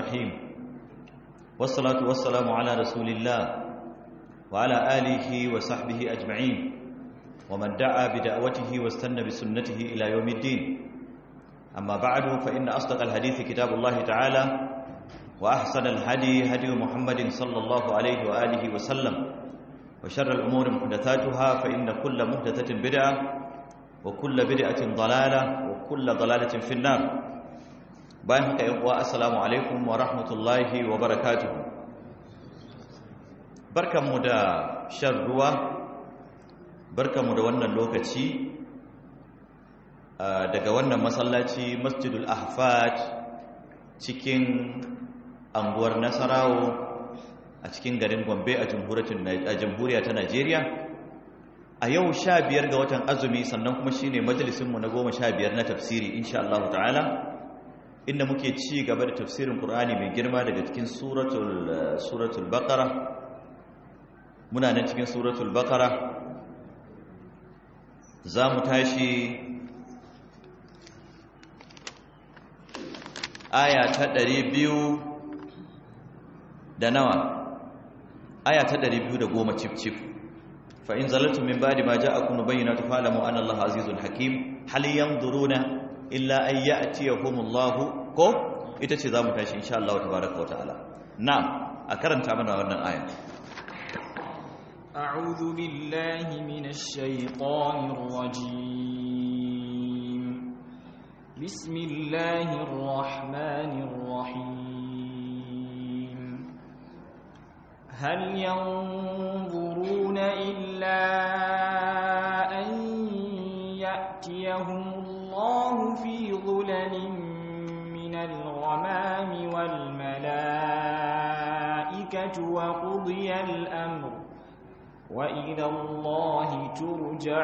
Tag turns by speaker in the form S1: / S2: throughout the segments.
S1: الرحيم والصلاة والسلام على رسول الله وعلى آله وصحبه أجمعين ومن دعا بدعوته واستنى بسنته إلى يوم الدين أما بعد فإن أصدق الحديث كتاب الله تعالى وأحسن الهدي هدي محمد صلى الله عليه وآله وسلم وشر الأمور محدثاتها فإن كل محدثة بدعة وكل بدعة ضلالة وكل ضلالة في النار bayan haka yan uwa assalamu alaikum wa rahmatullahi wa barakatuh barkanmu da shan ruwa barkanmu da wannan lokaci daga wannan masallaci masjidul ahfad cikin anguwar nasarawo a cikin garin gombe a jamhuriya ta najeriya a yau sha biyar ga watan azumi sannan kuma shine majalisinmu na goma sha biyar na tafsiri insha Allah ta'ala inda muke ci gaba da tafsirin Qur'ani mai girma daga cikin suratul suratul Baqara muna nan cikin suratul Baqara zamu tashi aya ta 200 da nawa aya ta 210 cif cif fa in zalaltum min ba'di ma ja'akum bayyinatu fa'lamu anna Allaha azizun hakim hal yanzuruna illa an ya'tiyahumullahu ko ita ce zamu tashi insha Allah tabaaraka ta'ala na'am a karanta mana wannan aya
S2: a'udhu billahi minash shaitanir rajim bismillahir rahmanir rahim hal yanzuruna illa an ya'tiyahum الله في ظلل من الغمام والملائكة وقضي الأمر وإلى الله ترجع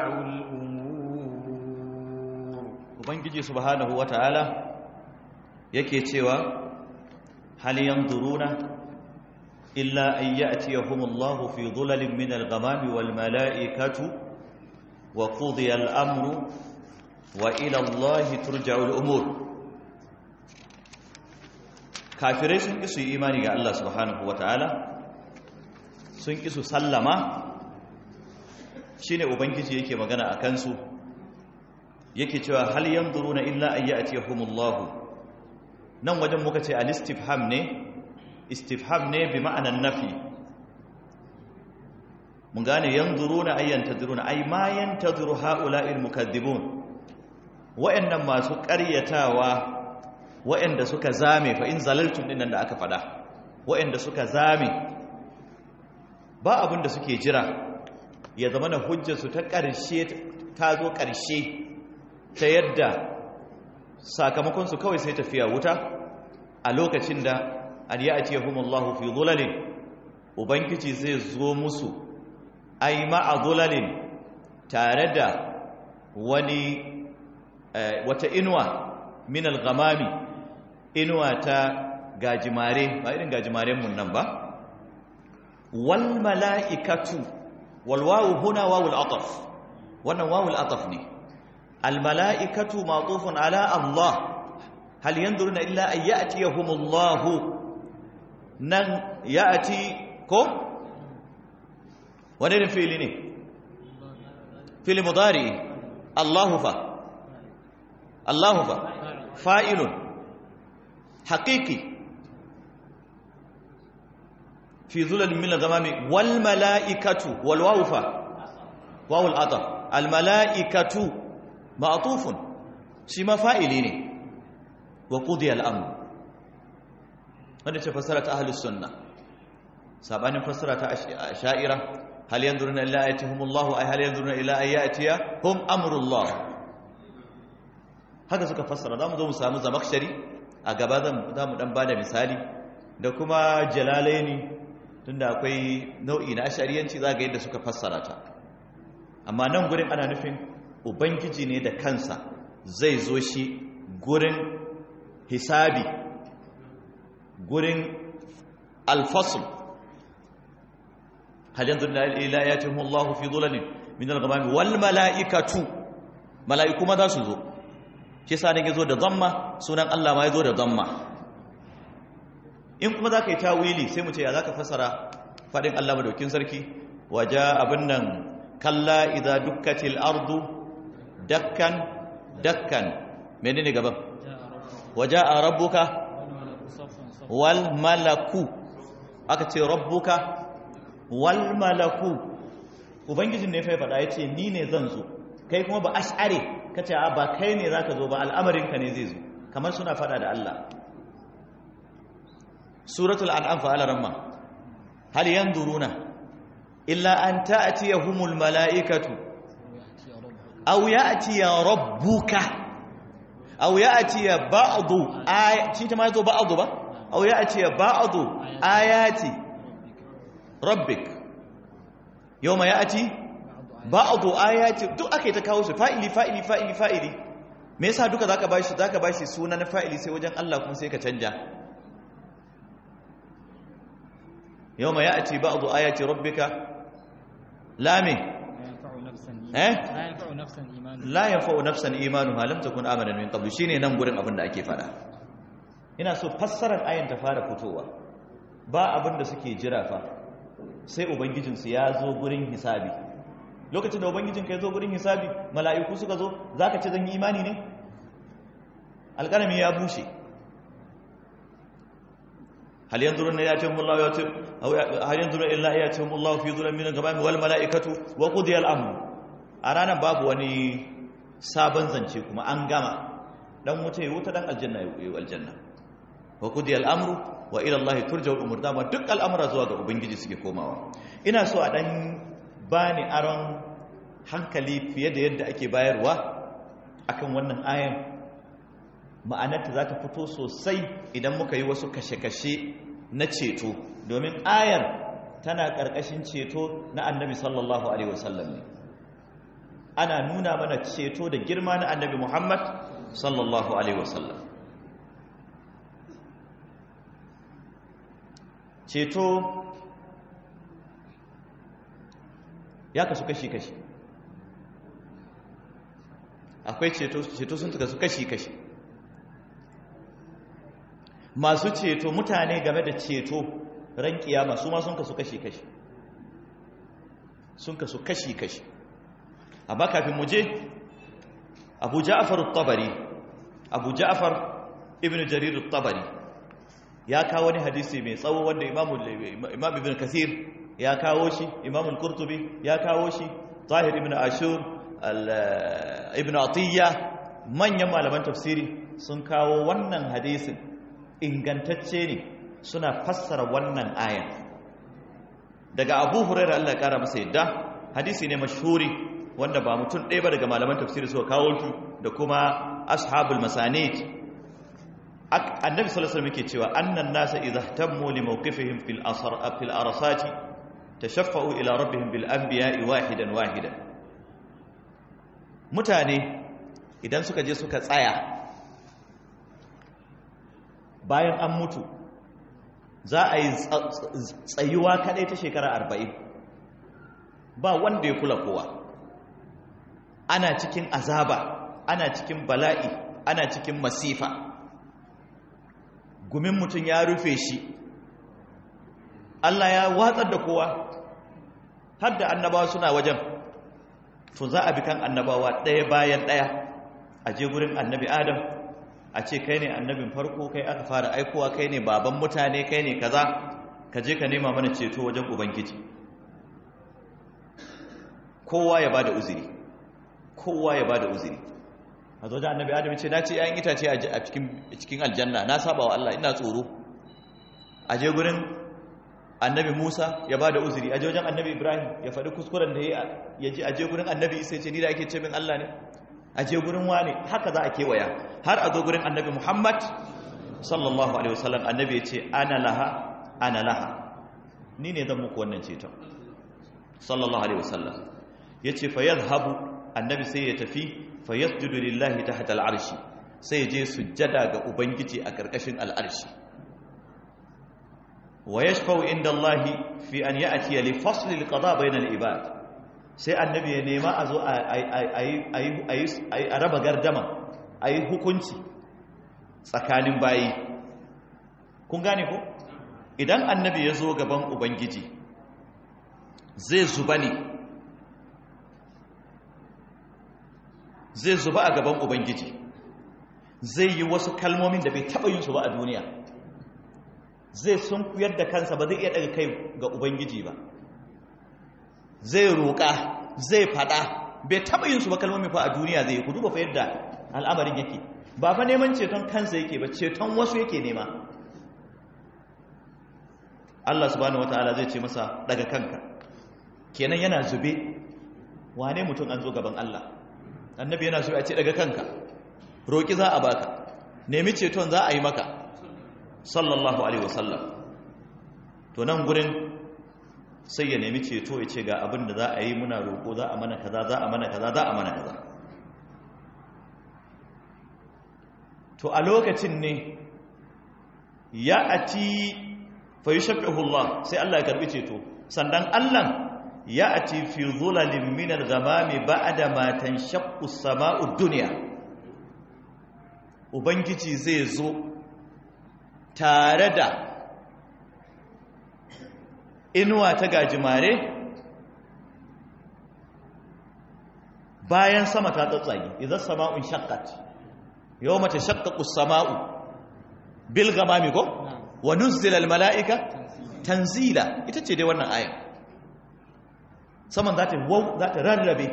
S2: الأمور
S1: وبنجي سبحانه وتعالى yake cewa hal yanzuruna illa an ya'tiyahumullahu fi dhulalin min al-ghamami wal mala'ikatu wa qudiya al-amru wa ilallahi turja'ul umur kafirai sun kisu imani ga Allah subhanahu wataala sun kisu sallama shine ubangiji yake magana a kansu yake cewa hal yanzuruna illa an ya'tiyahumullahu nan wajen muka ce al-istifham ne istifham ne bi ma'anan nafi mun gane yanzuruna ayyan tadruna ay ma yantazuru ha'ula'il mukaththibun wa'annan masu ƙaryatawa wa'anda suka zame fa in zalaltum dinnan da aka fada wa'anda suka zame ba abin da suke jira ya zama na hujjarsu ta ƙarshe ta zo ƙarshe ta yadda sakamakonsu kawai sai tafiya wuta a lokacin da an yi a ce humullahu fi zulalin ubangiji zai zo musu ai ma'a zulalin tare da wani wata inuwa min al-ghamami inuwa ta gajimare ba irin gajimaren mun nan ba wal mala'ikatu wal wawu huna wawul ataf wannan wawul ataf ne al mala'ikatu ma'tufun ala Allah hal yanzuruna illa an ya'tiyahumullah nan ya'ti ko wani ne fili ne fili mudari Allahu fa الله فائل حقيقي في ظلل من الغمام والملائكة والواو فا واو العطف الملائكة معطوف شما فائلين وقضي الأمر wanda ce fassara ta ahlus sunna sabanin fassara ta sha'ira hal yanzuruna illa ayatihumullahu ay hal yanzuruna illa ayatiya hum amrullah haka suka fassara za mu zo mu samu zamakshari a gaba za mu dan bada misali da kuma jalalaini tunda akwai nau'i na ashariyanci za ga yadda suka fassara ta amma nan gurin ana nufin ubangiji ne da kansa zai zo shi gurin hisabi gurin alfasul hal yanzu ila yatihum Allah fi dhulalin min al-ghamam wal mala'ikatu mala'iku ma za su zo shi sa ne yazo da zamma sunan Allah ma yazo da zamma in kuma za ka yi tawili sai mu ce ya za ka fasara faɗin Allah madaukin sarki waje abin nan kalla idza dukkatil ardu dakkan dakkan menene gaban waje a rabbuka wal malaku aka ce rabbuka wal malaku ubangijin ne fai faɗa ya ce ni ne zan zo kai kuma ba ash'are ka ce ba kai ne za ka zo ba al'amarinka ne zai zo kamar suna faɗa da Allah suratul an'am fa alaramma hal yanzuruna illa an ta'tiyahumul mala'ikatu aw ya'tiya rabbuka aw ya'tiya ba'du ayati ta ma zo ba'du ba aw ya'tiya ba'du ayati rabbik yawma ya'ti ba'du ayati duk akai ta kawo su fa'ili fa'ili fa'ili fa'ili me yasa duka zaka bashi zaka bashi sunan fa'ili sai wajen Allah kuma sai ka canja yawma ya'ti ba'du ayati rabbika la me eh la yanfa'u nafsan imanuha lam takun amanan min qablu shine nan gurin abin da ake fada ina so fassarar ayan ta fara fitowa ba abin da suke jira fa sai ubangijinsu ya zo gurin hisabi lokacin da ubangijinka ya zo gurin hisabi mala'iku suka zo zaka ce zan yi imani ne alƙalami ya bushe hal yanzuruna yatihum Allah ya tim aw hal yanzuruna illa yatihum Allah fi dhulal min al-ghamam wal mala'ikatu wa qudiya al-amr a ranar babu wani sabon zance kuma an gama dan wuta ya wuta dan aljanna ya yi aljanna wa qudiya al-amru wa ila Allah turja'u al-umur dama duk al'amura zuwa ga ubangiji suke komawa ina so a dan bani aron hankali fiye da yadda ake bayarwa akan wannan ayan ma'anarta za ta fito sosai idan muka yi wasu kashe-kashe na ceto domin ayar tana ƙarƙashin ceto na annabi sallallahu alaihi wasallam ne ana nuna mana ceto da girma na annabi muhammad sallallahu alaihi wasallam ceto ya kasu kashi-kashi akwai ceto ceto sun kasu kashi-kashi masu ceto mutane game da ceto ran kiyama su ma sun kasu kashi-kashi sun kasu kashi-kashi amma kafin mu je abu ja'far tabari abu ja'far ibn jarir tabari ya kawo wani hadisi mai tsawo wanda imam ibn kathir ya kawo shi imam al-qurtubi ya kawo shi tahir ibn ashur ibn atiyya manyan malaman tafsiri sun kawo wannan hadisin ingantacce ne suna fassara wannan ayan daga abu hurairar Allah ya kara masa yadda hadisi ne mashhuri wanda ba mutum ɗaya ba daga malaman tafsiri suka kawo shi da kuma ashabul masanid annabi sallallahu alaihi wasallam yake cewa annan nasa idza ihtammu li mawqifihim fil asar fil arasati tashaffa'u ila rabbihim bil anbiya'i wahidan wahidan mutane idan suka je suka tsaya bayan an mutu za a yi tsayuwa kadai ta shekara arba'in ba wanda ya kula kowa ana cikin azaba ana cikin bala'i ana cikin masifa gumin mutum ya rufe shi Allah ya watsar da kowa har da annabawa suna wajen to za a bi kan annabawa ɗaya bayan ɗaya a je gurin annabi adam a ce kai ne annabin farko kai aka fara aikowa kai ne baban mutane kai ne kaza ka je ka nema mana ceto wajen ubangiji kowa ya bada uzuri kowa ya bada uzuri a zo da annabi adam ce na ce yayin itace a cikin aljanna na saba wa Allah ina tsoro a je gurin annabi Musa ya bada uzuri a je wajen annabi Ibrahim ya faɗi kuskuren da ya ji a je gurin annabi Isa ce ni da ake ce min Allah ne a je gurin wane haka za a kewaya har a zo gurin annabi Muhammad sallallahu alaihi wasallam annabi ya ce ana laha ana laha ni ne zan muku wannan ceton sallallahu alaihi wasallam ya ce fa yadhhabu annabi sai ya tafi fa yasjudu lillahi tahta al'arshi sai ya je sujjada ga ubangiji a karkashin al'arshi wa yashfa'u inda Allah fi an ya'ti li fasl al-qada bayna al-ibad sai annabi ya nema a zo a raba gardama a yi hukunci tsakanin bayi kun gane ko idan annabi ya zo gaban ubangiji zai zuba ne zai zuba a gaban ubangiji zai yi wasu kalmomin da bai taɓa yin su ba a duniya zai sun kuyar da kansa ba zai iya daga kai ga ubangiji ba zai roƙa zai faɗa bai taɓa yin su ba kalmomin fa a duniya zai ku duba fa yadda al'amarin yake ba fa neman ceton kansa yake ba ceton wasu yake nema Allah subhanahu wataala zai ce masa daga kanka kenan yana zube wane mutum an zo gaban Allah annabi yana zube a ce daga kanka roƙi za a baka nemi ceton za a yi maka sallallahu alaihi wasallam to nan gurin sai ya nemi ceto ya ce ga abin da za a yi muna roƙo za a mana kaza za a mana kaza za a mana kaza to a lokacin ne ya ati fa yushaffihu Allah sai Allah ya karbi ceto sannan Allah ya ati fi dhulalin min al-ghamami ba'da ma tanshaqqu as-sama'u ad-dunya ubangiji zai zo tare da inuwa ta gajimare bayan sama ta tsatsage idan sama'un shaqqat yawma tashaqqaqu as-sama'u bil ghamami ko wa nuzzila al mala'ika tanzila ita ce dai wannan aya saman za ta wau za ta rarrabe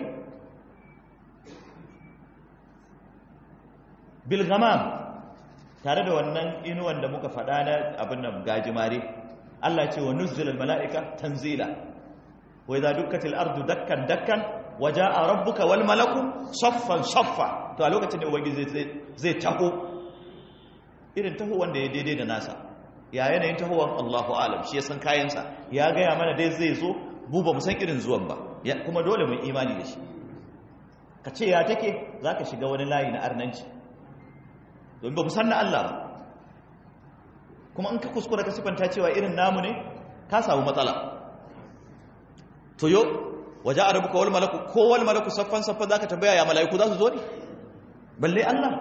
S1: bil ghamam tare da wannan inuwan da muka faɗa na abin nan gajimare Allah ce wa nuzzila al mala'ika tanzila wa idza dukkatil ardu dakkan dakkan waja'a rabbuka wal malaku saffan saffa to a lokacin da ubangiji zai taho irin taho wanda ya daidai da nasa ya yanayin tahowar Allahu alam shi ya san kayansa ya gaya mana dai zai zo buba mu san irin zuwan ba kuma dole mu imani da shi ka ce ya take za ka shiga wani layi na arnanci domin ba mu san na Allah ba kuma in ka kuskura ka sifanta cewa irin namu ne ka samu matsala to yo waje a rabuka wal malaku ko wal malaku saffan saffan za ka tambaya ya mala'iku za su zo ne balle Allah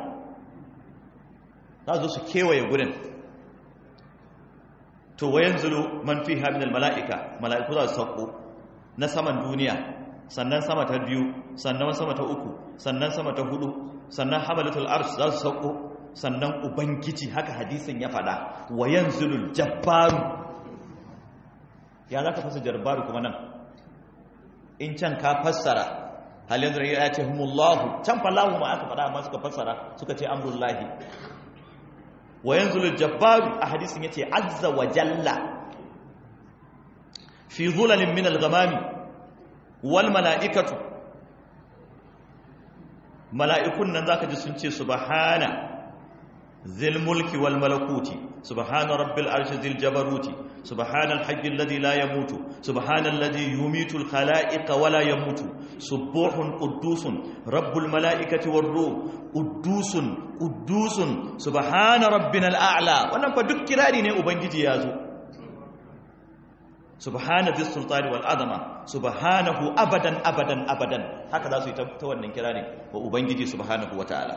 S1: za su kewaye gurin to wayan zulu man fi min mala'ika mala'iku za su sauko na saman duniya sannan sama ta biyu sannan sama ta uku sannan sama ta hudu sannan hamalatul arsh za su sauko sannan ubangiji haka hadisin ya fada wayan zulul jabbaru ya za ka fasa jabbaru kuma nan in can ka fassara halin da ya ce humullahu can fallahu ma aka fada amma suka fassara suka ce amrullahi wa yanzulu jabbaru a hadisin yace azza wa jalla fi dhulalin min al-ghamami wal mala'ikatu mala'ikun nan zaka ji sun ce subhana zil mulki wal malakuti subhana rabbil arshi zil jabaruti subhana al-hayy alladhi la yamutu subhana alladhi yumitu al-khalaiqa wa la yamutu subuhun quddusun rabbul malaikati war ruh quddusun quddusun subhana rabbina al-a'la wannan fa duk kirari ne ubangiji ya zo subhana dhis sultani wal azama subhanahu abadan abadan abadan haka za su yi ta wannan kirari wa ubangiji subhanahu wataala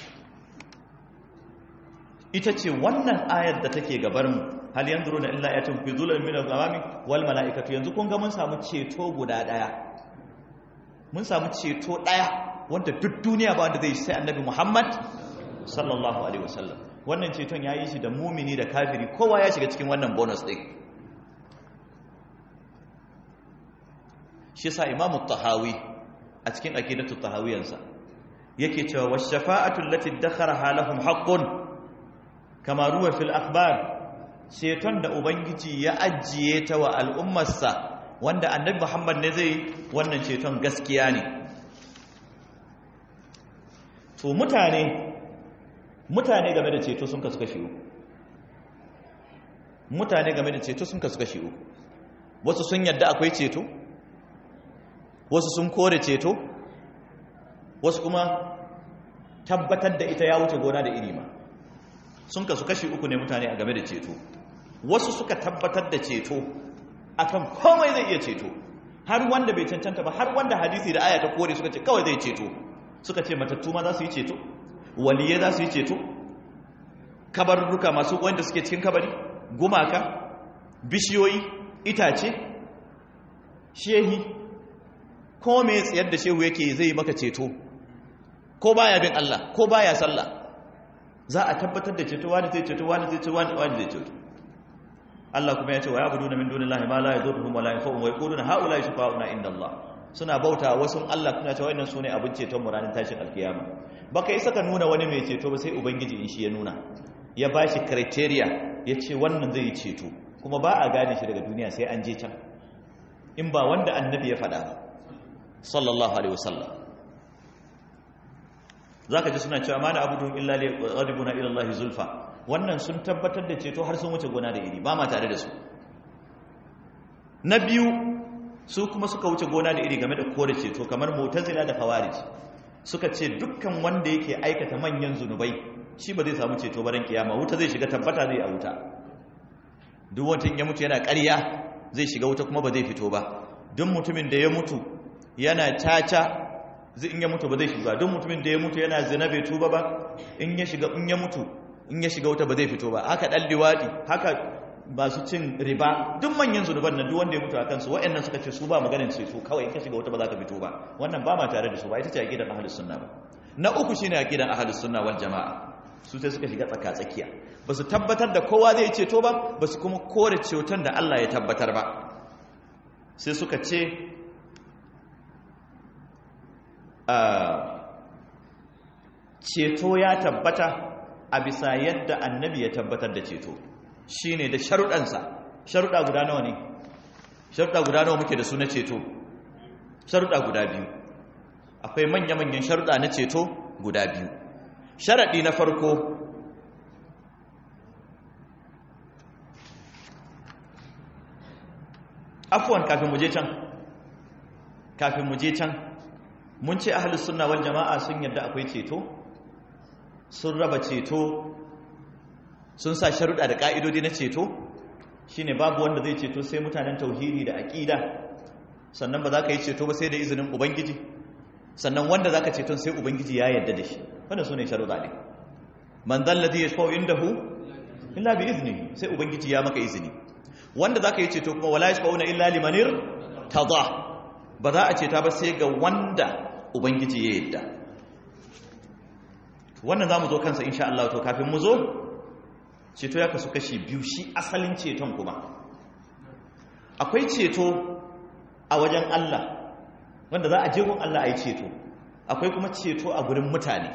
S1: ita ce wannan ayar da take gabar mu hal yanzuruna illa ayatun fi dhulal min al-ghamami wal malaikatu yanzu kun ga mun samu ceto guda daya mun samu ceto daya wanda duk duniya ba wanda zai sai annabi Muhammad sallallahu alaihi wasallam wannan ceton yayi shi da mumini da kafiri kowa ya shiga cikin wannan bonus din shi yasa imamu tahawi a cikin aqidatu tahawiyansa yake cewa wash shafa'atu allati dakharaha lahum haqqun kama ruwa fil akhbar ceton da ubangiji ya ajiye ta wa al'ummarsa wanda annabi muhammad ne zai wannan ceton gaskiya ne to mutane mutane game da ceto sun kasu kashi uku mutane game da ceto sun kasu kashi uku wasu sun yadda akwai ceto wasu sun kore ceto wasu kuma tabbatar da ita ya wuce gona da iri ma sun kasu kashi uku ne mutane a game da ceto wasu suka tabbatar da ceto akan komai zai iya ceto har wanda bai cancanta ba har wanda hadisi da aya ta kore suka ce kawai zai ceto suka ce matattu ma za su yi ceto waliyai za su yi ceto kabarurruka masu wanda suke cikin kabari gumaka bishiyoyi itace shehi ko me tsayar da shehu yake zai maka ceto ko baya bin Allah ko baya sallah za a tabbatar da ceto wani zai ceto wani zai ceto wani zai ceto Allah kuma ya ce wa ya'buduna min dunillahi ma la yadurruhum wa la yanfa'uhum wa yaquluna haula shufa'una inda Allah suna bauta wasu Allah kuna cewa wannan sune abin ceton mu ranar tashin alkiyama baka yi saka nuna wani mai ceto ba sai ubangiji in shi ya nuna ya bashi criteria ya ce wannan zai yi ceto kuma ba a gane shi daga duniya sai an je can in ba wanda annabi ya faɗa ba sallallahu alaihi wasallam zaka ji suna cewa mana abudu illa li qadibuna ila Allah zulfa wannan sun tabbatar da ceto har sun wuce gona da iri ba ma tare da su na biyu su kuma suka wuce gona da iri game da kore ceto kamar mu'tazila da khawarij suka ce dukkan wanda yake aikata manyan zunubai shi ba zai samu ceto baran kiyama wuta zai shiga tabbata zai a wuta duk wanda ya mutu yana ƙarya zai shiga wuta kuma ba zai fito ba duk mutumin da ya mutu yana caca in ya mutu ba zai shiga duk mutumin da ya mutu yana zina bai tuba ba in ya shiga in ya mutu in ya shiga wuta ba zai fito ba haka dan liwadi haka masu cin riba duk manyan zunuban nan duk wanda ya mutu akan su wayannan suka ce su ba maganin ce su kawai in ka shiga wuta ba za ka fito ba wannan ba ma tare da su ba ita ce aqidar ahlus sunna ba na uku shine aqidar ahlus sunna wal jamaa su sai suka shiga tsaka tsakiya ba su tabbatar da kowa zai ceto ba ba su kuma kore ceton da Allah ya tabbatar ba sai suka ce ceto ya tabbata a bisa yadda annabi ya tabbatar da ceto shine da sharuɗansa sharuɗa guda nawa ne sharuɗa guda nawa muke da su na ceto sharuɗa guda biyu akwai manya-manyan sharuɗa na ceto guda biyu sharaɗi na farko afuwan kafin muje can kafin muje can mun ce ahalus sunna wal jama'a sun yadda akwai ceto sun raba ceto sun sa sharuɗa da ƙa'idodi na ceto shine babu wanda zai ceto sai mutanen tauhidi da aƙida sannan ba za ka yi ceto ba sai da izinin ubangiji sannan wanda za ka ceton sai ubangiji ya yarda da shi wanda su ne sharuɗa ne man zalladhi yashfa'u indahu illa bi iznihi sai ubangiji ya maka izini wanda za ka yi ceto kuma wala yashfa'una illa limanir tada ba za a ceta ba sai ga wanda ubangiji ya yarda wannan za mu zo kansa insha Allah to kafin mu zo ceto ya kasu kashi biyu shi asalin ceton kuma akwai ceto a wajen Allah wanda za a je gun Allah a yi ceto akwai kuma ceto a gurin mutane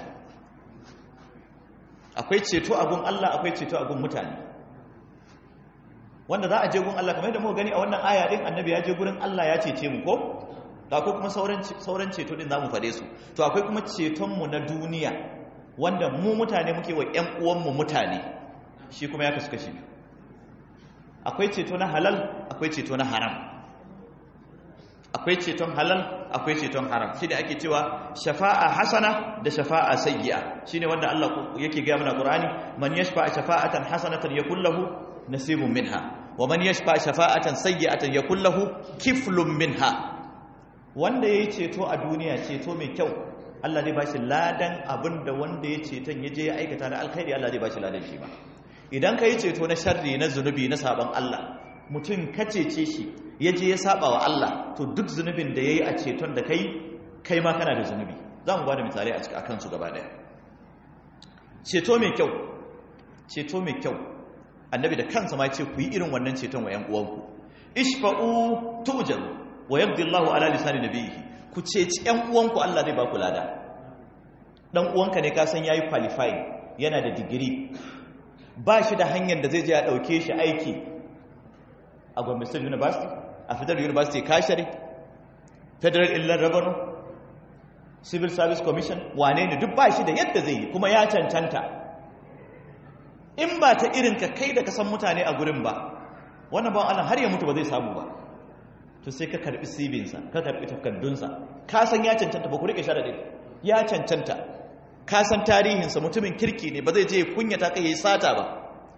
S1: akwai ceto a gun Allah akwai ceto a gun mutane wanda za a je gun Allah kamar yadda muka gani a wannan aya din annabi ya je gurin Allah ya cece mu ko da akwai kuma sauran sauran ceto din zamu fade su to akwai kuma ceton mu na duniya wanda mu mutane muke wa ƴan uwan mu mutane shi kuma ya kasu kashi akwai ceto na halal akwai ceto na haram akwai ceton halal akwai ceton haram shi da ake cewa shafa'a hasana da shafa'a sayyi'a shine wanda Allah yake ga mana Qur'ani man yashfa'a shafa'atan hasanatan yakul lahu nasibun minha wa man yashfa'a shafa'atan sayyi'atan yakul lahu kiflun minha wanda yayi ceto a duniya ceto mai kyau Allah zai bashi ladan abinda wanda ya ceton yaje ya aikata na alkhairi Allah zai bashi ladan shi ba idan kai ceto na sharri na zunubi na saban Allah mutum kacece shi ya je ya saba wa Allah to duk zunubin da ya yi a ceton da kai kai ma kana da zunubi za mu ba da misali a kansu gaba daya ceto mai kyau ceto mai kyau annabi da kansa ma ce ku yi irin wannan ceton wa 'yan uwanku ishfa'u tujaru wa yabdi Allahu ala lisani nabiyhi ku ceci 'yan uwanku Allah zai ba ku lada dan uwanka ne ka san yayi qualifying yana da digiri ba shi da hanyar da zai je ya dauke shi aiki a Gombe State University a Federal University Kashare Federal Inland Revenue Civil Service Commission wane ne duk ba shi da yadda zai yi kuma ya cancanta in ba ta irin ka kai da ka san mutane a gurin ba wannan ba Allah har ya mutu ba zai samu ba to sai ka karbi sibinsa ka karbi takaddunsa ka san ya cancanta ba ku rike sharadin ya cancanta ka san tarihinsa mutumin kirki ne ba zai je kunyata kai yayi sata ba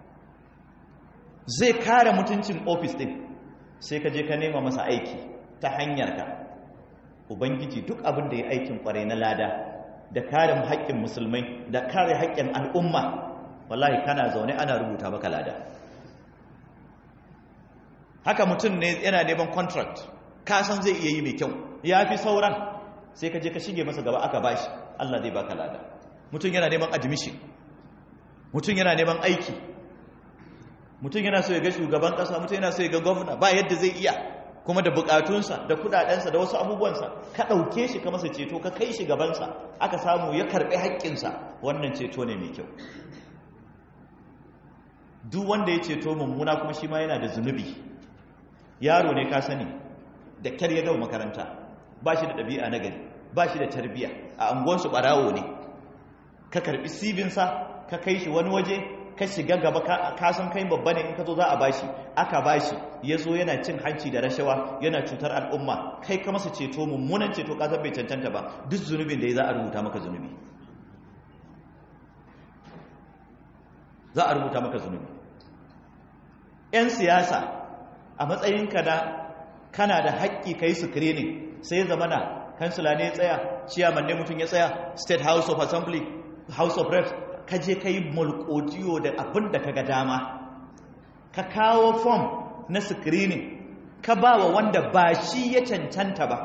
S1: zai kare mutuncin ofis din sai ka je ka nema masa aiki ta hanyar ka ubangiji duk abin da ya aikin kwarai na lada da kare haƙƙin musulmai da kare haƙƙin al'umma wallahi kana zaune ana rubuta maka lada haka mutum ne yana neman contract ka san zai iya yi mai kyau ya fi sauran sai ka je ka shige masa gaba aka bashi Allah zai baka lada mutum yana neman admission mutum yana neman aiki mutum yana so ya ga shugaban kasa mutum yana so ya ga gwamna ba yadda zai iya kuma da bukatunsa da kudadensa da wasu abubuwansa ka ɗauke shi ka masa ceto ka kai shi gabansa aka samu ya karɓi haƙƙinsa wannan ceto ne mai kyau duk wanda ya ceto mummuna kuma shi ma yana da zunubi yaro ne ka sani da kyar ya gama makaranta ba shi da ɗabi'a na gari ba shi da tarbiyya a angonsu ɓarawo ne ka karɓi sibinsa ka kai shi wani waje ka shiga gaba ka san kai babba ne in ka zo za a bashi aka bashi ya zo yana cin hanci da rashawa yana cutar al'umma kai ka masa ceto mummunan ceto ka bai cancanta ba duk zunubin da ya za a rubuta maka zunubi za a rubuta maka zunubi 'yan siyasa a matsayinka da kana da haƙƙi ka yi screening sai ya zamana kansila ne ya tsaya ciyaman ne mutum ya tsaya state house of assembly house of reps ka je ka yi mulkotiyo da abin da ka ga dama ka kawo form na screening ka ba wa wanda ba shi ya cancanta ba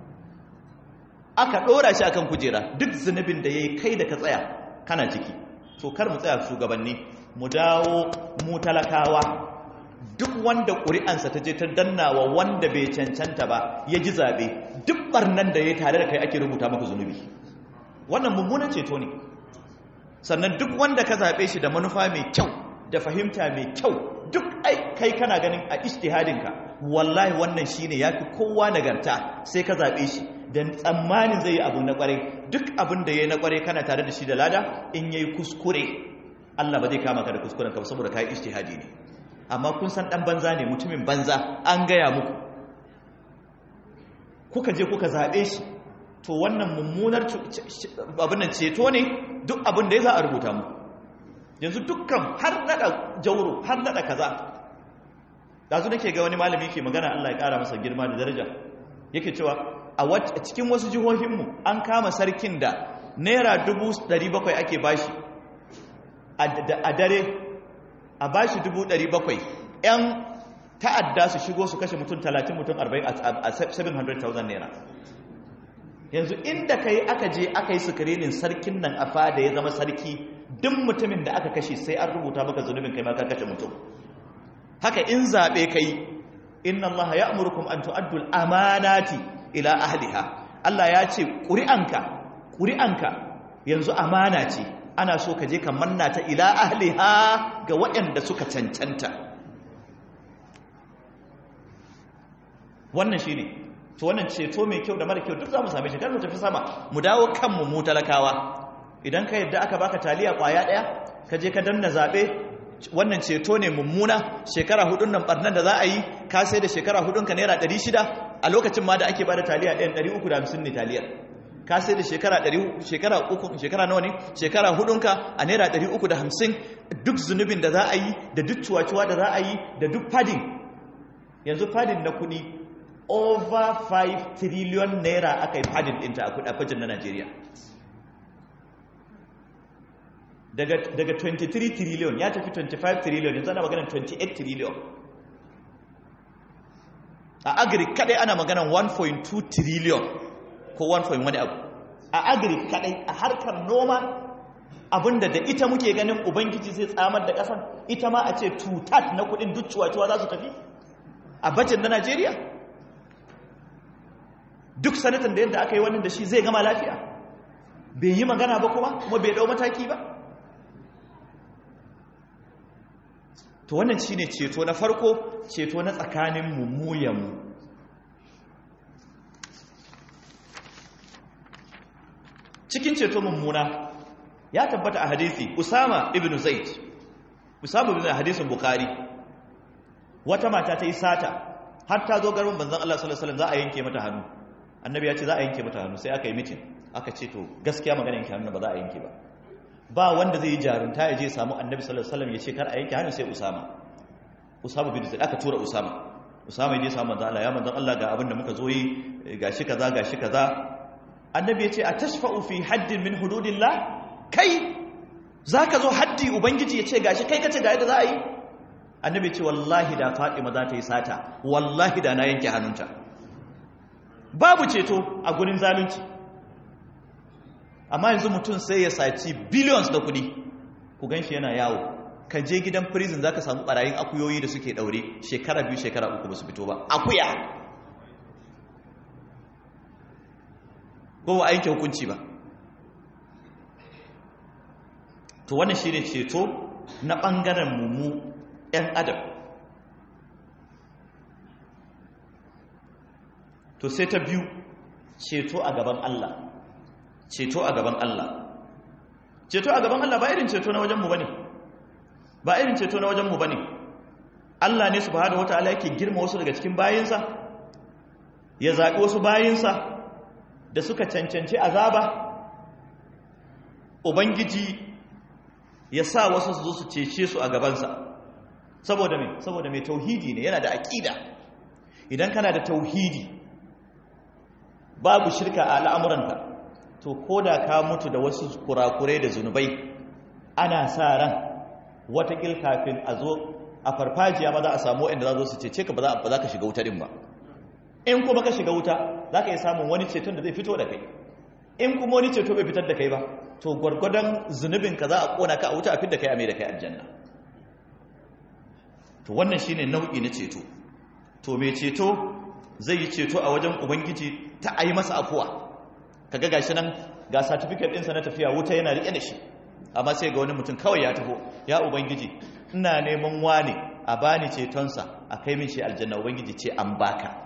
S1: aka ɗora shi akan kujera duk zunubin da ya yi kai da ka tsaya kana ciki to kar mu tsaya shugabanni mu dawo mu talakawa duk wanda ƙuri'ansa ta je ta dannawa wanda bai cancanta ba ya ji zaɓe duk ɓarnan da ya tare da kai ake rubuta maka zunubi wannan mummunan ceto ne sannan duk wanda ka zaɓe shi da manufa mai kyau da fahimta mai kyau duk ai kai kana ganin a ishtihadinka wallahi wannan shine yafi kowa nagarta sai ka zaɓe shi da tsammanin zai yi abu na ƙwarai duk abin da ya yi na ƙwarai kana tare da shi da lada in yayi kuskure Allah ba zai kama ka da kuskuren ka saboda kai ishtihadi ne amma kun san dan banza ne mutumin banza an gaya muku kuka je kuka zaɓe shi to wannan mummunar abin nan ceto ne duk abin da ya za a rubuta mu yanzu dukkan har nada jauro har nada kaza dazu nake ga wani malami ke magana Allah ya kara masa girma da daraja yake cewa a cikin wasu jihohinmu an kama sarkin da naira 700 ake bashi a dare a bashi 700 'yan ta'adda su shigo su kashe mutum 30 mutum 40 a 700,000 naira yanzu inda kai aka je aka yi sukarinin sarkin nan a fada ya zama sarki duk mutumin da aka kashe sai an rubuta maka zunubin kai ma ka kashe mutum haka in zaɓe kai inna Allah ya amurkum an tu'addul amanati ila ahliha Allah ya ce ƙuri'anka ƙuri'anka yanzu amana ce ana so ka je ka manna ta ila ahliha ga waɗanda suka cancanta wannan shine to wannan ceto mai kyau da mara kyau duk za mu same shi kar mu tafi sama mu dawo kanmu mu talakawa idan ka yadda aka baka taliya kwaya daya ka je ka danna zabe wannan ceto ne mummuna shekara hudun nan barnan da za a yi ka sai da shekara hudun ka naira 600 a lokacin ma da ake bada taliya ɗayan 350 ne taliyar ka sai da shekara 100 shekara uku shekara nawa ne shekara hudun ka a naira 350 duk zunubin da za a yi da duk cuwa-cuwa da za a yi da duk fadin yanzu fadin na kuɗi over 5 trillion naira aka yi fadin ɗinta a kudafajin na Najeriya. Daga, daga 23 trillion ya tafi 25 trillion yanzu ana maganan 28 trillion. A agri kadai ana maganan 1.2 trillion ko 1. wani abu. A agri kadai a harkar noma abinda da ita muke ganin Ubangiji zai tsamar da ƙasan ita ma a ce tutat na kudin duk cuwa-cuwa za su tafi a bajin na Najeriya. duk sanatan da yadda aka yi wannan da shi zai gama lafiya bai yi magana ba kuma kuma bai dau mataki ba to wannan shine ceto na farko ceto na tsakanin mu mu cikin ceto mummuna ya tabbata a hadisi usama ibn zaid usama ibn hadisin bukhari wata mata ta yi sata har ta zo garin banzan Allah sallallahu alaihi wasallam za a yanke mata hannu annabi ya ce za a yanke mata hannu sai aka yi mitin aka ce to gaskiya magana yanke hannu ba za a yanke ba ba wanda zai yi jarunta ya je samu annabi sallallahu alaihi wasallam ya ce kar a yanke hannu sai usama usama bin zaid aka tura usama usama ya je samu manzon Allah ya manzon Allah ga abin da muka zo yi gashi kaza gashi kaza annabi ya ce a tashfa'u fi haddin min hududillah kai zaka zo haddi ubangiji ya ce gashi kai kace ga yadda za a yi annabi ce wallahi da fatima za ta yi sata wallahi da na yanke hannunta babu ceto a gurin zalunci amma yanzu mutum sai ya saci billions da kudi ku gan shi yana yawo ka je gidan prison za ka samu barayin akuyoyi da suke daure shekara biyu shekara uku ba su fito ba akuya ko ba a yanke hukunci ba to wannan shi ne ceto na ɓangaren mummu 'yan adam to sai ta biyu ceto a gaban Allah ceto a gaban Allah ceto a gaban Allah ba irin ceto na wajenmu ba ne ba irin ceto na wajenmu ba ne Allah ne subhanahu wataala yake girma wasu daga cikin bayinsa ya zaɓi wasu bayinsa da suka cancanci azaba ubangiji ya sa wasu su zo su cece su a gabansa saboda me saboda mai tauhidi ne yana da aƙida idan kana da tauhidi babu shirka a al'amuranka to ko da ka mutu da wasu kurakurai da zunubai ana sa ran watakil kafin a zo a farfajiya ma za a samu inda za zo su cece ka ba za ka shiga wuta din ba in kuma ka shiga wuta za ka yi samun wani ceton da zai fito da kai in kuma wani ceto bai fitar da kai ba to gwargwadon zunubinka za a kona ka a wuta a fit da kai a mai da kai aljanna to wannan shine nau'i na ceto to mai ceto zai yi ceto a wajen ubangiji ta ayi masa afuwa kaga gashi nan ga certificate ɗinsa na tafiya wuta yana riƙe da shi amma sai ga wani mutum kawai ya taho ya ubangiji ina neman wane a bani cetonsa a kai min shi aljanna ubangiji ce an baka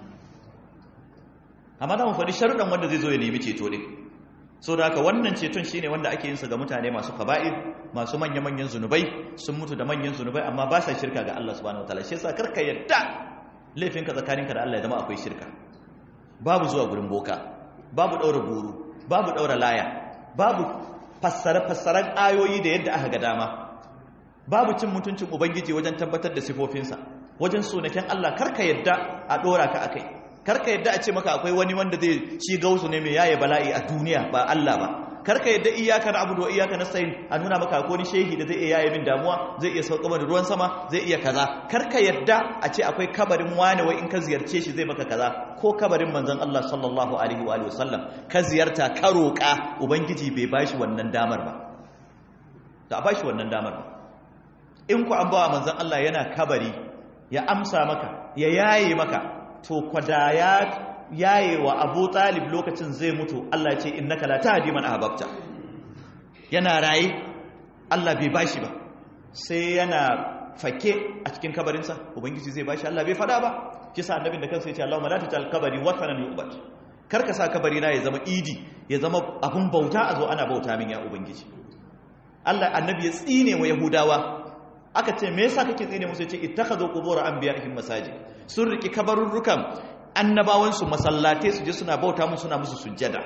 S1: amma za mu faɗi sharuɗan wanda zai zo ya nemi ceto ne so da haka wannan ceton shine wanda ake yinsa ga mutane masu kaba'ir masu manya-manyan zunubai sun mutu da manyan zunubai amma ba sa shirka ga Allah subhanahu wataala shi yasa karka yadda laifinka tsakaninka da Allah ya zama akwai shirka babu zuwa gurin boka babu ɗaura guru babu ɗaura laya babu fassare-fassaren ayoyi da yadda aka ga dama babu cin mutuncin ubangiji wajen tabbatar da sifofinsa wajen sunaken Allah karka yadda a ɗora ka akai karka yadda a ce maka akwai wani wanda zai ci gausu ne mai yaye bala'i a duniya ba Allah ba karka yadda iyaka na abudu wa iyaka na sayin a nuna maka akwai wani shehi da zai iya yaye min damuwa zai iya sauka da ruwan sama zai iya kaza karka yadda a ce akwai kabarin wani wai in ka ziyarce shi zai maka kaza ko kabarin manzon Allah sallallahu alaihi wa sallam ka ziyarta ka roƙa ubangiji bai bashi wannan damar ba da a bashi wannan damar ba in ku an bawa manzon Allah yana kabari ya amsa maka ya yaye maka to kwada ya yaye wa abu talib lokacin zai mutu Allah ce innaka la tahdi man ahbabta yana raye Allah bai bashi ba sai yana fake a cikin kabarinsa ubangiji zai bashi Allah bai fada ba kisa annabin da kansa ya ce Allahumma la tajal kabari watanan yu'bad kar ka sa kabari na ya zama idi ya zama abun bauta a zo ana bauta min ya ubangiji Allah annabi ya tsine wa yahudawa aka ce me yasa kake tsine musu ce ittakhadhu qubur anbiya'ihim masajid sun riki kabarurrukan annabawan su masallatai su je suna bauta musu suna musu sujjada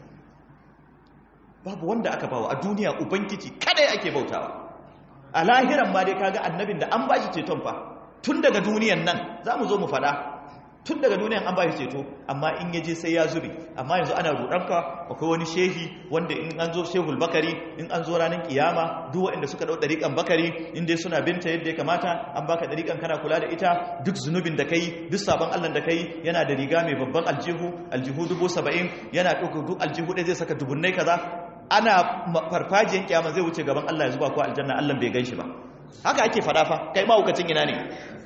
S1: babu wanda aka bawa a duniya ubangiji kada ake bautawa a lahiran ma dai kaga annabin da an bashi ceton fa tun daga duniyan nan zamu zo mu fada tun daga duniyan an bashi ceto amma in yaje sai ya zube amma yanzu ana rudanka akwai wani shehi wanda in an zo shehul bakari in an zo ranar kiyama duk waɗanda suka dau dariƙan bakari in dai suna binta yadda ya kamata an baka dariƙan kana kula da ita duk zunubin da kai duk sabon Allah da kai yana da riga mai babban aljihu aljihu dubu saba'in yana ɗauka duk aljihu ɗaya zai saka dubunnai kaza ana farfajiyar kiyama zai wuce gaban Allah ya zuba ko aljanna Allah bai gan shi ba haka ake faɗa fa kai ma hukacin ina ne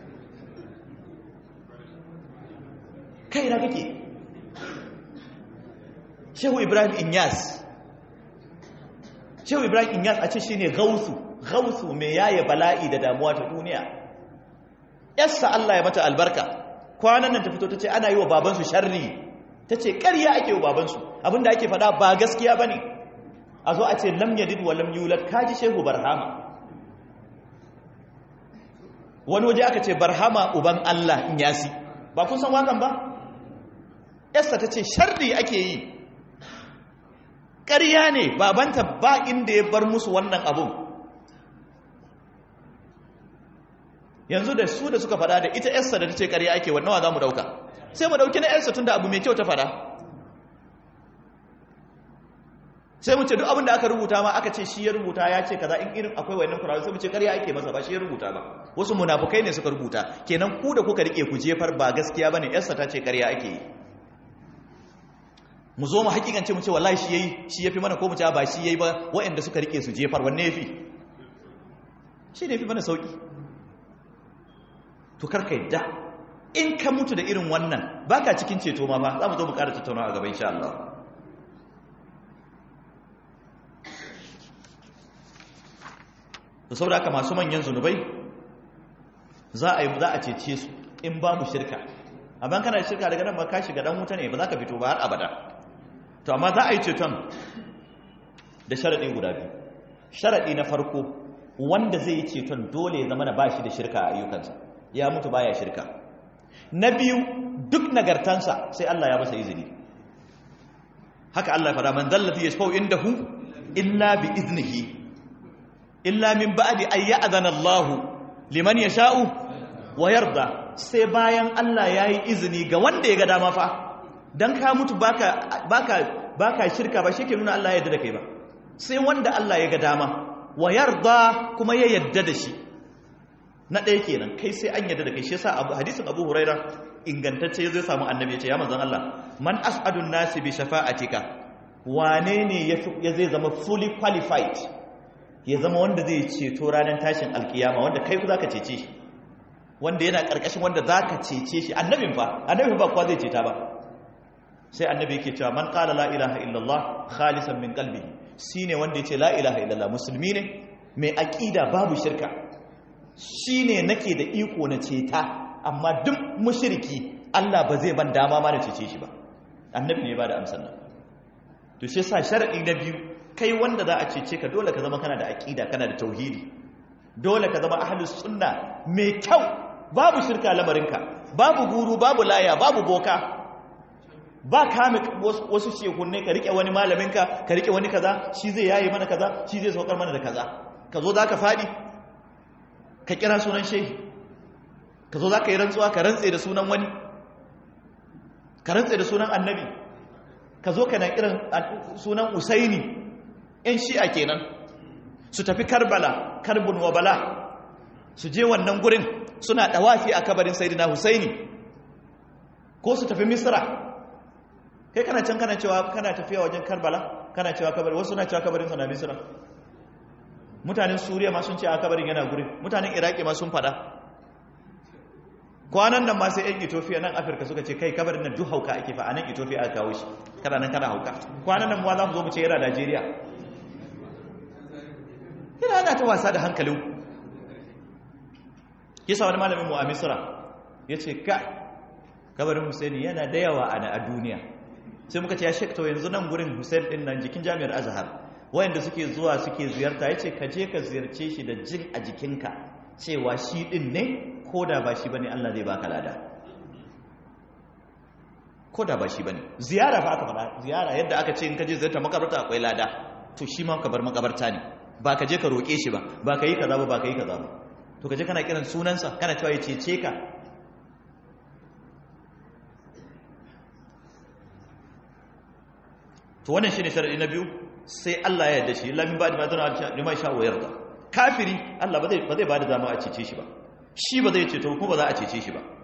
S1: kai na kake shehu ibrahim inyas shehu ibrahim inyas a ce shi ne gausu gausu mai yaye bala'i da damuwa ta duniya yassa allah ya mata albarka kwanan nan ta fito ta ce ana yi wa babansu sharri ta ce ƙarya ake wa babansu abinda ake faɗa ba gaskiya ba ne a zo a ce lam yadid wa lam yulad kaji shehu barhama wani waje aka ce barhama uban allah inyasi ba kun san wakan ba yasta ta ce sharri ake yi ƙarya ne babanta ba inda ya bar musu wannan abun yanzu da su da suka fada da ita yasta da ta ce ƙarya ake wannawa za mu ɗauka sai mu ɗauki na yarsa tun da abu mai kyau ta fada sai mu ce duk abin da aka rubuta ma aka ce shi ya rubuta ya ce kaza in irin akwai wayannan kurawa sai mu ce ƙarya ake masa ba shi ya rubuta ba wasu munafukai ne suka rubuta kenan ku da kuka rike ku jefar ba gaskiya bane yarsa ta ce ƙarya ake yi mu zo mu hakikance mu ce wallahi shi yayi shi yafi mana ko mu ce ba shi yayi ba wayanda suka rike su jefar wanne yafi shi ne yafi mana sauki to karka yadda in ka mutu da irin wannan baka cikin ceto ma ba za mu zo mu ƙara tattaunawa a gaba insha Allah to saboda haka masu manyan zunubai za a yi za a cece su in babu shirka amma kana da shirka daga nan ba ka shiga dan wuta ne ba za ka fito ba har abada to amma za a yi ceton da sharadi guda biyu sharadi na farko wanda zai yi ceton dole ya zama na bashi da shirka a ayyukansa ya mutu baya shirka na biyu duk nagartansa sai Allah ya masa izini haka Allah ya fara man zallati yashfau indahu illa bi iznihi illa min ba'di ay ya'zana Allah liman yasha'u wa yarda sai bayan Allah yayi izini ga wanda ya ga dama fa dan ka mutu baka baka baka shirka ba shi ke nuna Allah ya yarda da kai ba sai wanda Allah ya ga dama wa yarda kuma ya yarda da shi na ɗaya kenan kai sai an yarda da kai shi yasa abu hadisin Abu Huraira ingantacce zai samu annabi ya ce ya manzon Allah man as'adun nasi bi shafa'atika wane ne ya zai zama fully qualified ya zama wanda zai ceto ranar tashin alkiyama wanda kai ku zaka cece shi wanda yana karkashin wanda zaka cece shi annabin fa annabin ba kuwa zai ceta ba sai annabi yake cewa man qala la ilaha illallah khalisan min qalbihi shine wanda yace la ilaha illallah musulmi ne mai aqida babu shirka shine nake da iko na ceta amma duk mushriki Allah ba zai ban dama ma na cece shi ba annabi ne ba da amsar nan to shi yasa sharadi na biyu kai wanda za a cece ka dole ka zama kana da aqida kana da tauhidi dole ka zama ahlus sunna mai kyau babu shirka lamarinka babu guru babu laya babu boka ba kame wasu shehunne ka rike wani malaminka ka rike wani kaza shi zai yaye mana kaza shi zai saukar mana da kaza ka zo za ka faɗi ka kira sunan shehi ka zo za ka yi rantsuwa ka rantse da sunan wani ka rantse da sunan annabi ka zo ka na kiran sunan usaini yan shi'a kenan su tafi karbala karbun wa bala su je wannan gurin suna ɗawafi a kabarin sayidina husaini ko su tafi misra kai kana can kana cewa kana tafiya wajen karbala kana cewa kabarin wasu na cewa kabarin sana misra mutanen suriya ma sun ce a kabarin yana gurin mutanen iraki ma sun fada kwanan nan ma sai yan ethiopia nan afirka suka ce kai kabarin nan duk hauka ake fa a nan ethiopia aka kawo shi kana nan kana hauka kwanan nan ma za mu zo mu ce yana najeriya yana ana ta wasa da hankalin kisa wani malamin mu a misra ya ce ka kabarin husaini yana da yawa a duniya sai muka ce ya shekta yanzu nan gurin Hussein din nan jikin jami'ar Azhar wayanda suke zuwa suke ziyarta yace ka je ka ziyarce shi da jin a jikinka cewa shi din ne koda ba shi bane Allah zai baka lada koda ba shi bane ziyara fa aka fada ziyara yadda aka ce in ka je ziyarta makabarta akwai lada to shi ma ka bar makabarta ne ba ka je ka roke shi ba ba ka yi kaza ba ba ka yi kaza ba to ka je kana kiran sunansa kana cewa ya cece ka to wannan shine sharadi na biyu sai Allah ya yarda shi illa min ba'di ma zana lima sha wa yarda kafiri Allah ba zai ba zai bada dama a cece shi ba shi ba zai ceto kuma ba za a cece shi ba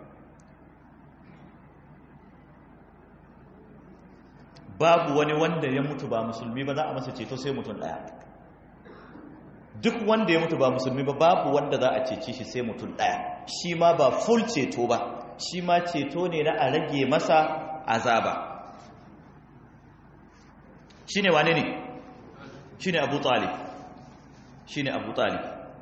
S1: babu wani wanda ya mutu ba musulmi ba za a masa ceto sai mutum daya duk wanda ya mutu ba musulmi ba babu wanda za a cece shi sai mutum daya shi ma ba full ceto ba shi ma ceto ne na a rage masa azaba shi ne wane ne shi ne abu talib shi ne abu talib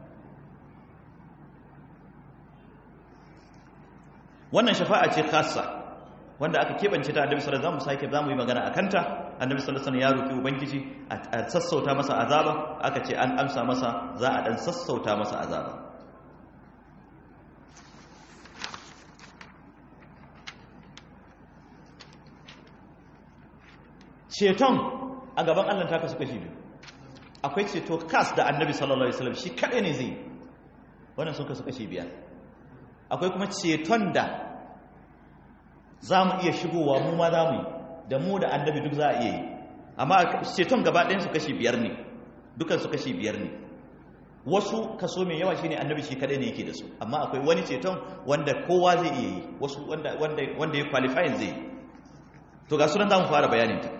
S1: wannan shafa'a ce khassa wanda aka keɓance ta annabi sallallahu alaihi wasallam sake zamu yi magana akan ta annabi sallallahu alaihi wasallam ya roki ubangiji a sassauta masa azaba aka ce an amsa masa za a dan sassauta masa azaba ceton a gaban Allah ta kasu kashi biyu akwai ceto kas da annabi sallallahu alaihi wasallam shi kadai ne zai wannan sun kasu kashi biyar akwai kuma ceton da za mu iya shigowa mu ma za mu yi da mu da annabi duk za a iya yi amma ceton gaba ɗayan su kashi biyar ne dukan su kashi biyar ne wasu kaso mai yawa shine annabi shi kadai ne yake da su amma akwai wani ceton wanda kowa zai iya yi wasu wanda wanda wanda ya qualify zai yi to ga sunan zamu fara bayanin ta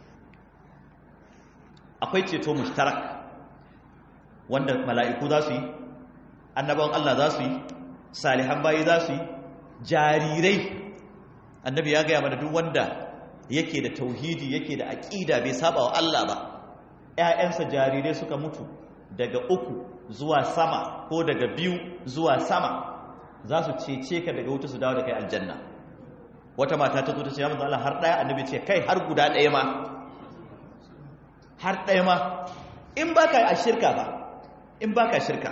S1: akwai ceto mushtarak wanda mala'iku za su yi annabawan Allah za su yi salihan bayi za su yi jarirai annabi ya gaya mana duk wanda yake da tauhidi yake da aƙida bai saba wa Allah ba ‘ya'yansa jarirai suka mutu daga uku zuwa sama ko daga biyu zuwa sama za su cece ka daga wuta su dawo da kai aljanna wata mata ta zo ta ce ya Allah har ɗaya annabi ce kai har guda ɗaya ma har ɗaya ma in ba ka a shirka ba in ba ka shirka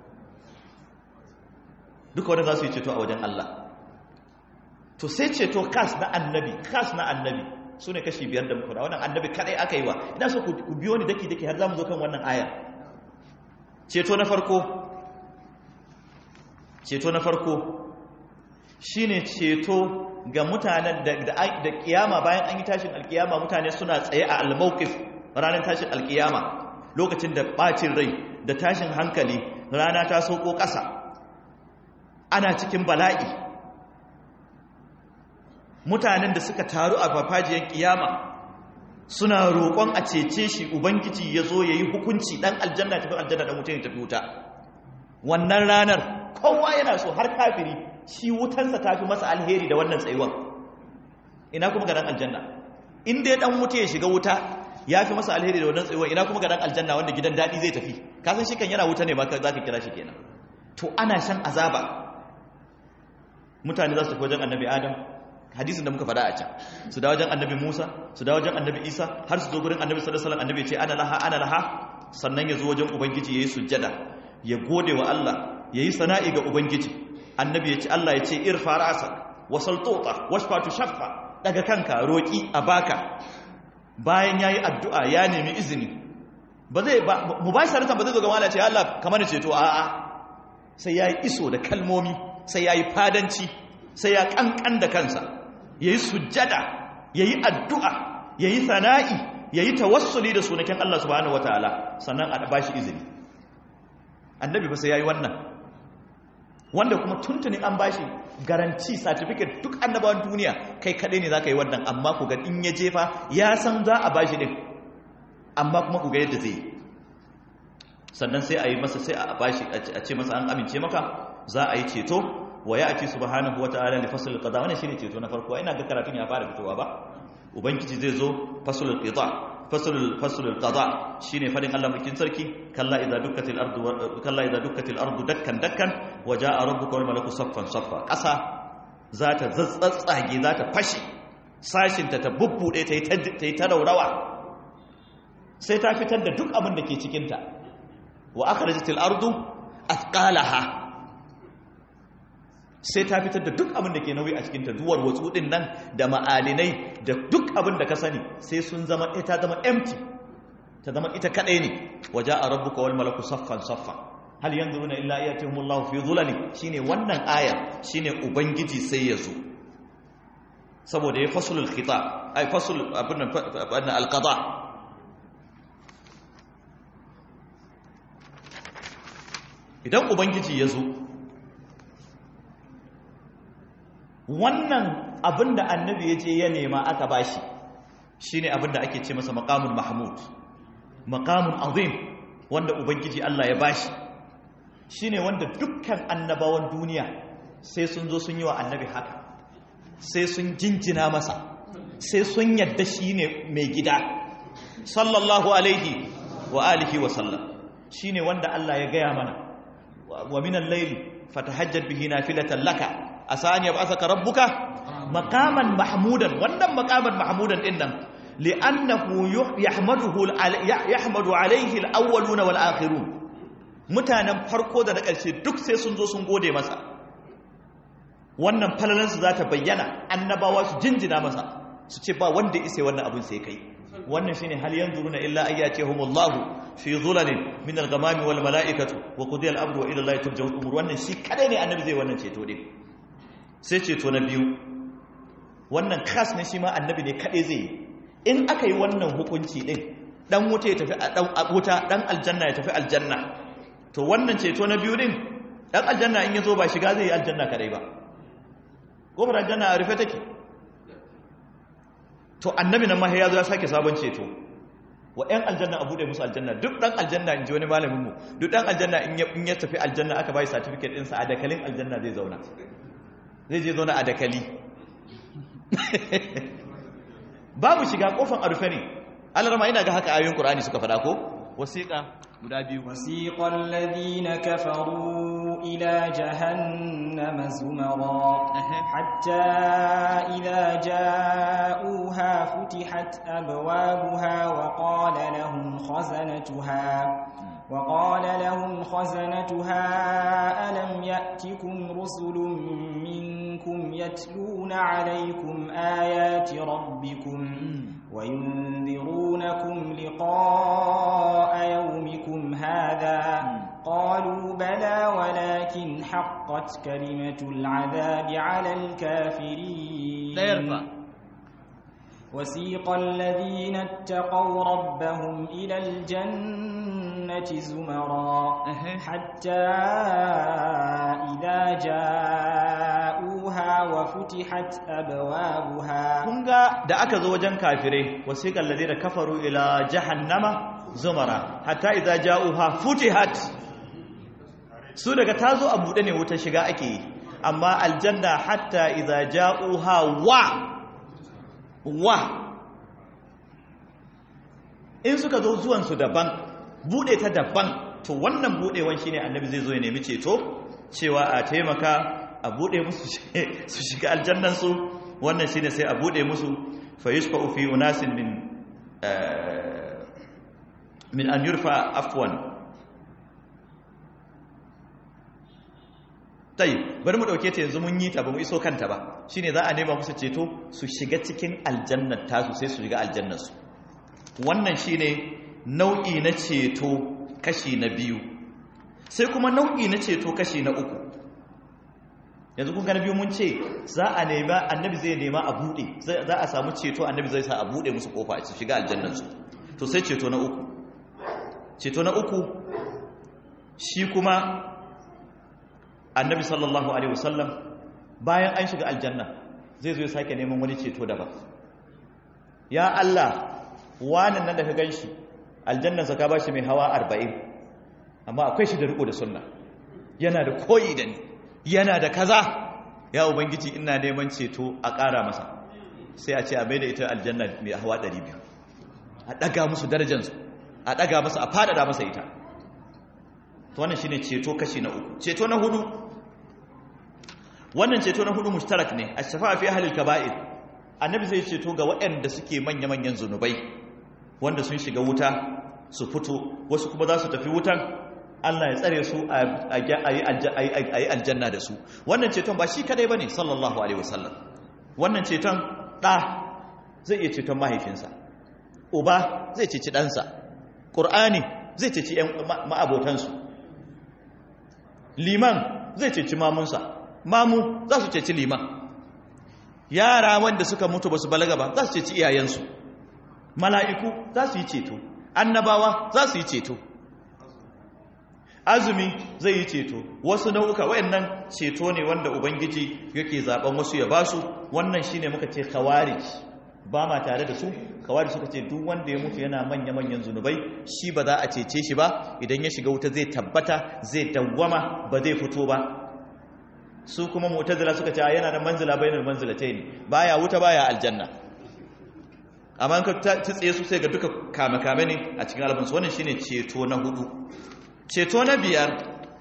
S1: duka wadda za su yi ceto a wajen Allah to sai ceto kas na annabi kas na annabi su ne kashi biyar da muku da wannan annabi kadai aka yi wa ina so ku biyo ni daki-daki har za mu zo kan wannan aya ceto na farko ceto na farko shine ceto ga mutanen da da kiyama bayan an yi tashin alkiyama mutane suna tsaye a almawqif ranar tashin alkiyama lokacin da bacin rai da tashin hankali rana ta sauko ƙasa ana cikin bala'i mutanen da suka taru a farfajiyar kiyama suna roƙon a cece shi ubangiji ya zo ya yi hukunci ɗan aljanna tafi aljanna ɗan wuta ya tafi wuta wannan ranar kowa yana so har kafiri shi wutansa ta fi masa alheri da wannan tsayuwan ina kuma ga ɗan aljanna in dai ɗan wuta ya shiga wuta ya fi masa alheri da wannan tsayuwan ina kuma ga ɗan aljanna wanda gidan daɗi zai tafi kasan shi kan yana wuta ne ma za ka kira shi kenan to ana shan azaba mutane za su tafi wajen annabi adam hadisin da muka faɗa a can su da wajen annabi musa su da wajen annabi isa har su zo gurin annabi sallallahu alaihi annabi ce ana laha ana laha sannan ya zo wajen ubangiji yayi sujjada ya gode wa Allah yayi sana'i ga ubangiji annabi ya ce Allah ya ce irfa ra'sak wa saltuta washfa tushaffa daga kanka roki a baka bayan yayi addu'a ya nemi izini ba zai ba mubasharatan ba zai zo ga Allah ce Allah kamar ceto a'a sai yayi iso da kalmomi sai yayi fadanci sai ya kankan da kansa ya yi sujjada ya yi addu'a ya yi sana'i ya yi tawassuli da sunakin Allah subhanahu wa ta'ala sannan a ba shi izini annabi ba sai ya yi wannan wanda kuma tuntunin an ba shi garanti certificate duk annabawan duniya kai kaɗai ne za ka yi wannan amma ku ga in ya jefa ya san za a ba shi ɗin amma kuma ku ga yadda zai yi sannan sai a yi masa sai a ba shi a ce masa an amince maka za a yi ceto wa ya ake subhanahu wata'ala li fasl al-qada wannan shine ceto na farko ina ga karatun ya fara fitowa ba ubangiji zai zo fasl al-qada fasl fasl al-qada shine fadin Allah mukin sarki kalla idza dukkatil ardu kalla idza dukkatil ardu dakkan dakkan wa jaa rabbuka wal malaku saffan saffa kasa za ta zatsatsage za ta fashe sashin ta ta bubbude ta yi ta raurawa sai ta fitar da duk abin da ke cikin ta wa akhrajatil ardu athqalaha sai ta fitar da duk abin da ke nauyi a cikinta duwar watsu din nan da ma'alinai da duk abin da ka sani sai sun zama ita zama empty ta zama ita kadai ne waje a rabbuka wal malaku saffan saffa hal yanzuruna illa ayatihumullahu fi dhulali shine wannan aya shine ubangiji sai ya zo saboda ya fasulul khitab ay fasul abin nan alqada idan ubangiji ya zo wannan abin da annabi ya je ya nema aka bashi shine abin da ake ce masa maqamul mahmud maqamun azim wanda ubangiji Allah ya bashi shine wanda dukkan annabawan duniya sai sun zo sun yi wa annabi haka sai sun jinjina masa sai sun yadda shine mai gida sallallahu alaihi wa alihi wa sallam shine wanda Allah ya gaya mana wa minal layli fatahajjad bihi nafilatan laka asa an yab'athaka rabbuka maqaman mahmudan wannan maqaman mahmudan din nan li'annahu yahmaduhu yahmadu alayhi al-awwaluna wal akhirun mutanen farko da na ƙarshe duk sai sun zo sun gode masa wannan falalan su zata bayyana annabawa su jinjina masa su ce ba wanda isa wannan abin sai kai wannan shine hal yanzuruna illa ayyatihumullahu fi dhulalin min al-ghamami wal mala'ikatu wa qudiya al-amru wa ila allahi turja'u al-umur wannan shi kadai ne annabi zai wannan ceto din sai ceto na biyu wannan khas ne shi ma annabi ne kadai zai in aka yi wannan hukunci din dan wuta ya tafi wuta dan aljanna ya tafi aljanna to wannan ceto na biyu din dan aljanna in ya zo ba shiga zai yi aljanna kadai ba kofar aljanna a rufe take to annabi nan ma ya zo ya sake sabon ceto wa ‘yan aljanna a buɗe musu aljanna duk ɗan aljanna in ji wani malaminmu duk ɗan aljanna in ya tafi aljanna aka bai certificate ɗinsa a dakalin aljanna zai zauna zai je zauna a dakali babu shiga ƙofan a rufe ne alarma ina ga haka ayoyin ƙur'ani suka faɗa ko wasiƙa guda biyu
S2: wasiƙan ladina kafaru ila jahannama zumara hatta idza ja'uha futihat abwabuha wa qala lahum khazanatuha وقال لهم خزنتها ألم يأتكم رسل منكم يتلون عليكم آيات ربكم وينذرونكم لقاء يومكم هذا قالوا بلى ولكن حقت كلمة العذاب على الكافرين وسيق الذين اتقوا ربهم إلى الجنة زمرا حتى إذا جاءوها وفتحت أبوابها
S1: kunga da aka zo wajen kafirai wasiqal ladina kafaru ila jahannama zumara hatta idza ja'uha futihat su daga tazo a bude ne wuta shiga ake yi amma aljanna hatta idza ja'uha wa wa in suka zo zuwansu daban bude ta daban to wannan budewan shine annabi zai zo ya nemi ceto cewa a taimaka a bude musu su shiga aljannansu wannan shine sai a bude musu fa yusfa'u fi unasin min min an yurfa afwan tayi bari mu dauke ta yanzu mun yi ta ba mu iso kanta ba shine za a nema musu ceto su shiga cikin aljannar tasu sai su shiga aljannar su wannan shine nau'i na ceto kashi na biyu sai kuma nau'i na ceto kashi na uku yanzu kun gana biyu mun ce za a nema annabi zai nema a bude za a samu ceto annabi zai sa a bude musu kofa a shiga aljannar su to sai ceto na uku ceto na uku shi kuma annabi sallallahu alaihi wasallam bayan an shiga aljanna zai zo ya sake neman wani ceto daban ya Allah wannan nan da ka ganshi aljannansa ka bashi mai hawa 40 amma akwai shi da riko da sunna yana da koyi da ni yana da kaza ya ubangiji ina neman ceto a ƙara masa sai a ce a mai da ita aljanna mai hawa 200 a ɗaga musu darajansu a ɗaga masa a faɗaɗa masa ita to wannan shine ceto kashi na uku ceto na hudu wannan ceto na hudu mushtarak ne a shafa'a fi ahlil kaba'ir annabi zai ceto ga waɗanda suke manya-manyan zunubai wanda sun shiga wuta su fito wasu kuma za su tafi wutan Allah ya tsare su a yi aljanna da su wannan ceton ba shi kadai ba ne sallallahu alaihi wasallam wannan ceton ɗa zai iya ceton mahaifinsa uba zai ceci ɗansa ƙur'ani zai ceci ma'abotansu liman zai ceci mamunsa mamu za su ceci liman yara wanda suka mutu ba su balaga ba za su ceci iyayensu mala'iku za su yi ceto annabawa za su yi ceto azumi zai yi ceto wasu nau'uka wayannan ceto ne wanda ubangiji yake zaben wasu ya basu wannan shine muka ce khawarij ba ma tare da su khawarij suka ce duk wanda ya mutu yana manya manyan zunubai shi ba za a cece shi ba idan ya shiga wuta zai tabbata zai dawwama ba zai fito ba su kuma mu'tazila suka ce yana da manzila bainal manzilatayn baya wuta baya aljanna amma ka tsaye su sai ga duka kame-kame ne a cikin albansu wannan shine ceto na hudu ceto na biyar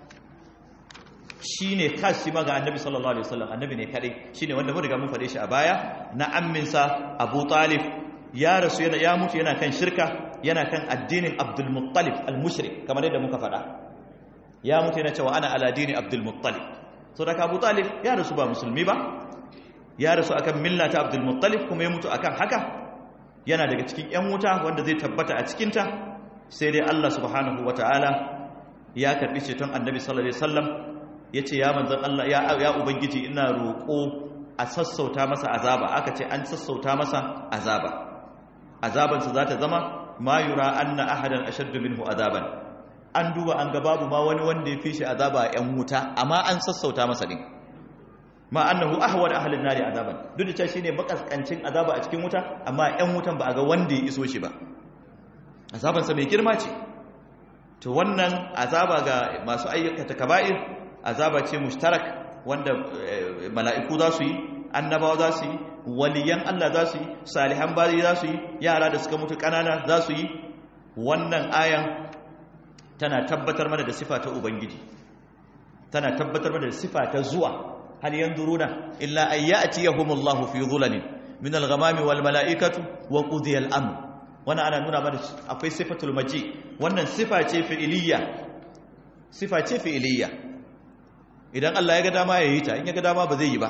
S1: shine kashi ma ga annabi sallallahu alaihi wasallam annabi ne kadai shine wanda mun riga mun fade shi a baya na amminsa Abu Talib ya rasu yana ya mutu yana kan shirka yana kan addinin Abdul Muttalib al-mushrik kamar yadda muka fada ya mutu yana cewa ana ala dini Abdul Muttalib so da Abu Talib ya rasu ba musulmi ba ya rasu akan millata Abdul Muttalib kuma ya mutu akan haka yana daga cikin ‘yan wuta wanda zai tabbata a cikinta sai dai Allah subhanahu wa ta'ala ya karɓi ceton annabi sallallahu Alaihi wasallam ya ce ya manzan Allah ya Ubangiji ina roƙo a sassauta masa azaba aka ce an sassauta masa azaba azabansa za ta zama ma yura anna ahadan ashaddu minhu azaban an duba an ga babu ma wani wanda ya fi shi azaba a yan wuta amma an sassauta masa din ma annahu ahwal ahlin nari azaban duk da cewa shine makaskancin azaba a cikin wuta amma yan wutan ba a ga wanda ya iso shi ba azabansa mai girma ce to wannan azaba ga masu ayyukata kaba'ir azaba ce mushtarak wanda mala'iku za su yi annabawa za su yi waliyan Allah za su yi salihan bayi za su yi yara da suka mutu kanana za su yi wannan ayan tana tabbatar mana da sifa ta ubangiji tana tabbatar mana da sifa ta zuwa hal yanzuruna illa an ya'tiyahumullahu fi dhulalin min al-ghamami wal mala'ikatu wa qudiya al-amr wannan ana nuna mana akwai sifatul maji wannan sifa ce fi'iliyya sifa ce fi'iliyya idan Allah ya ga dama ya yi ta in ya ga dama ba zai yi ba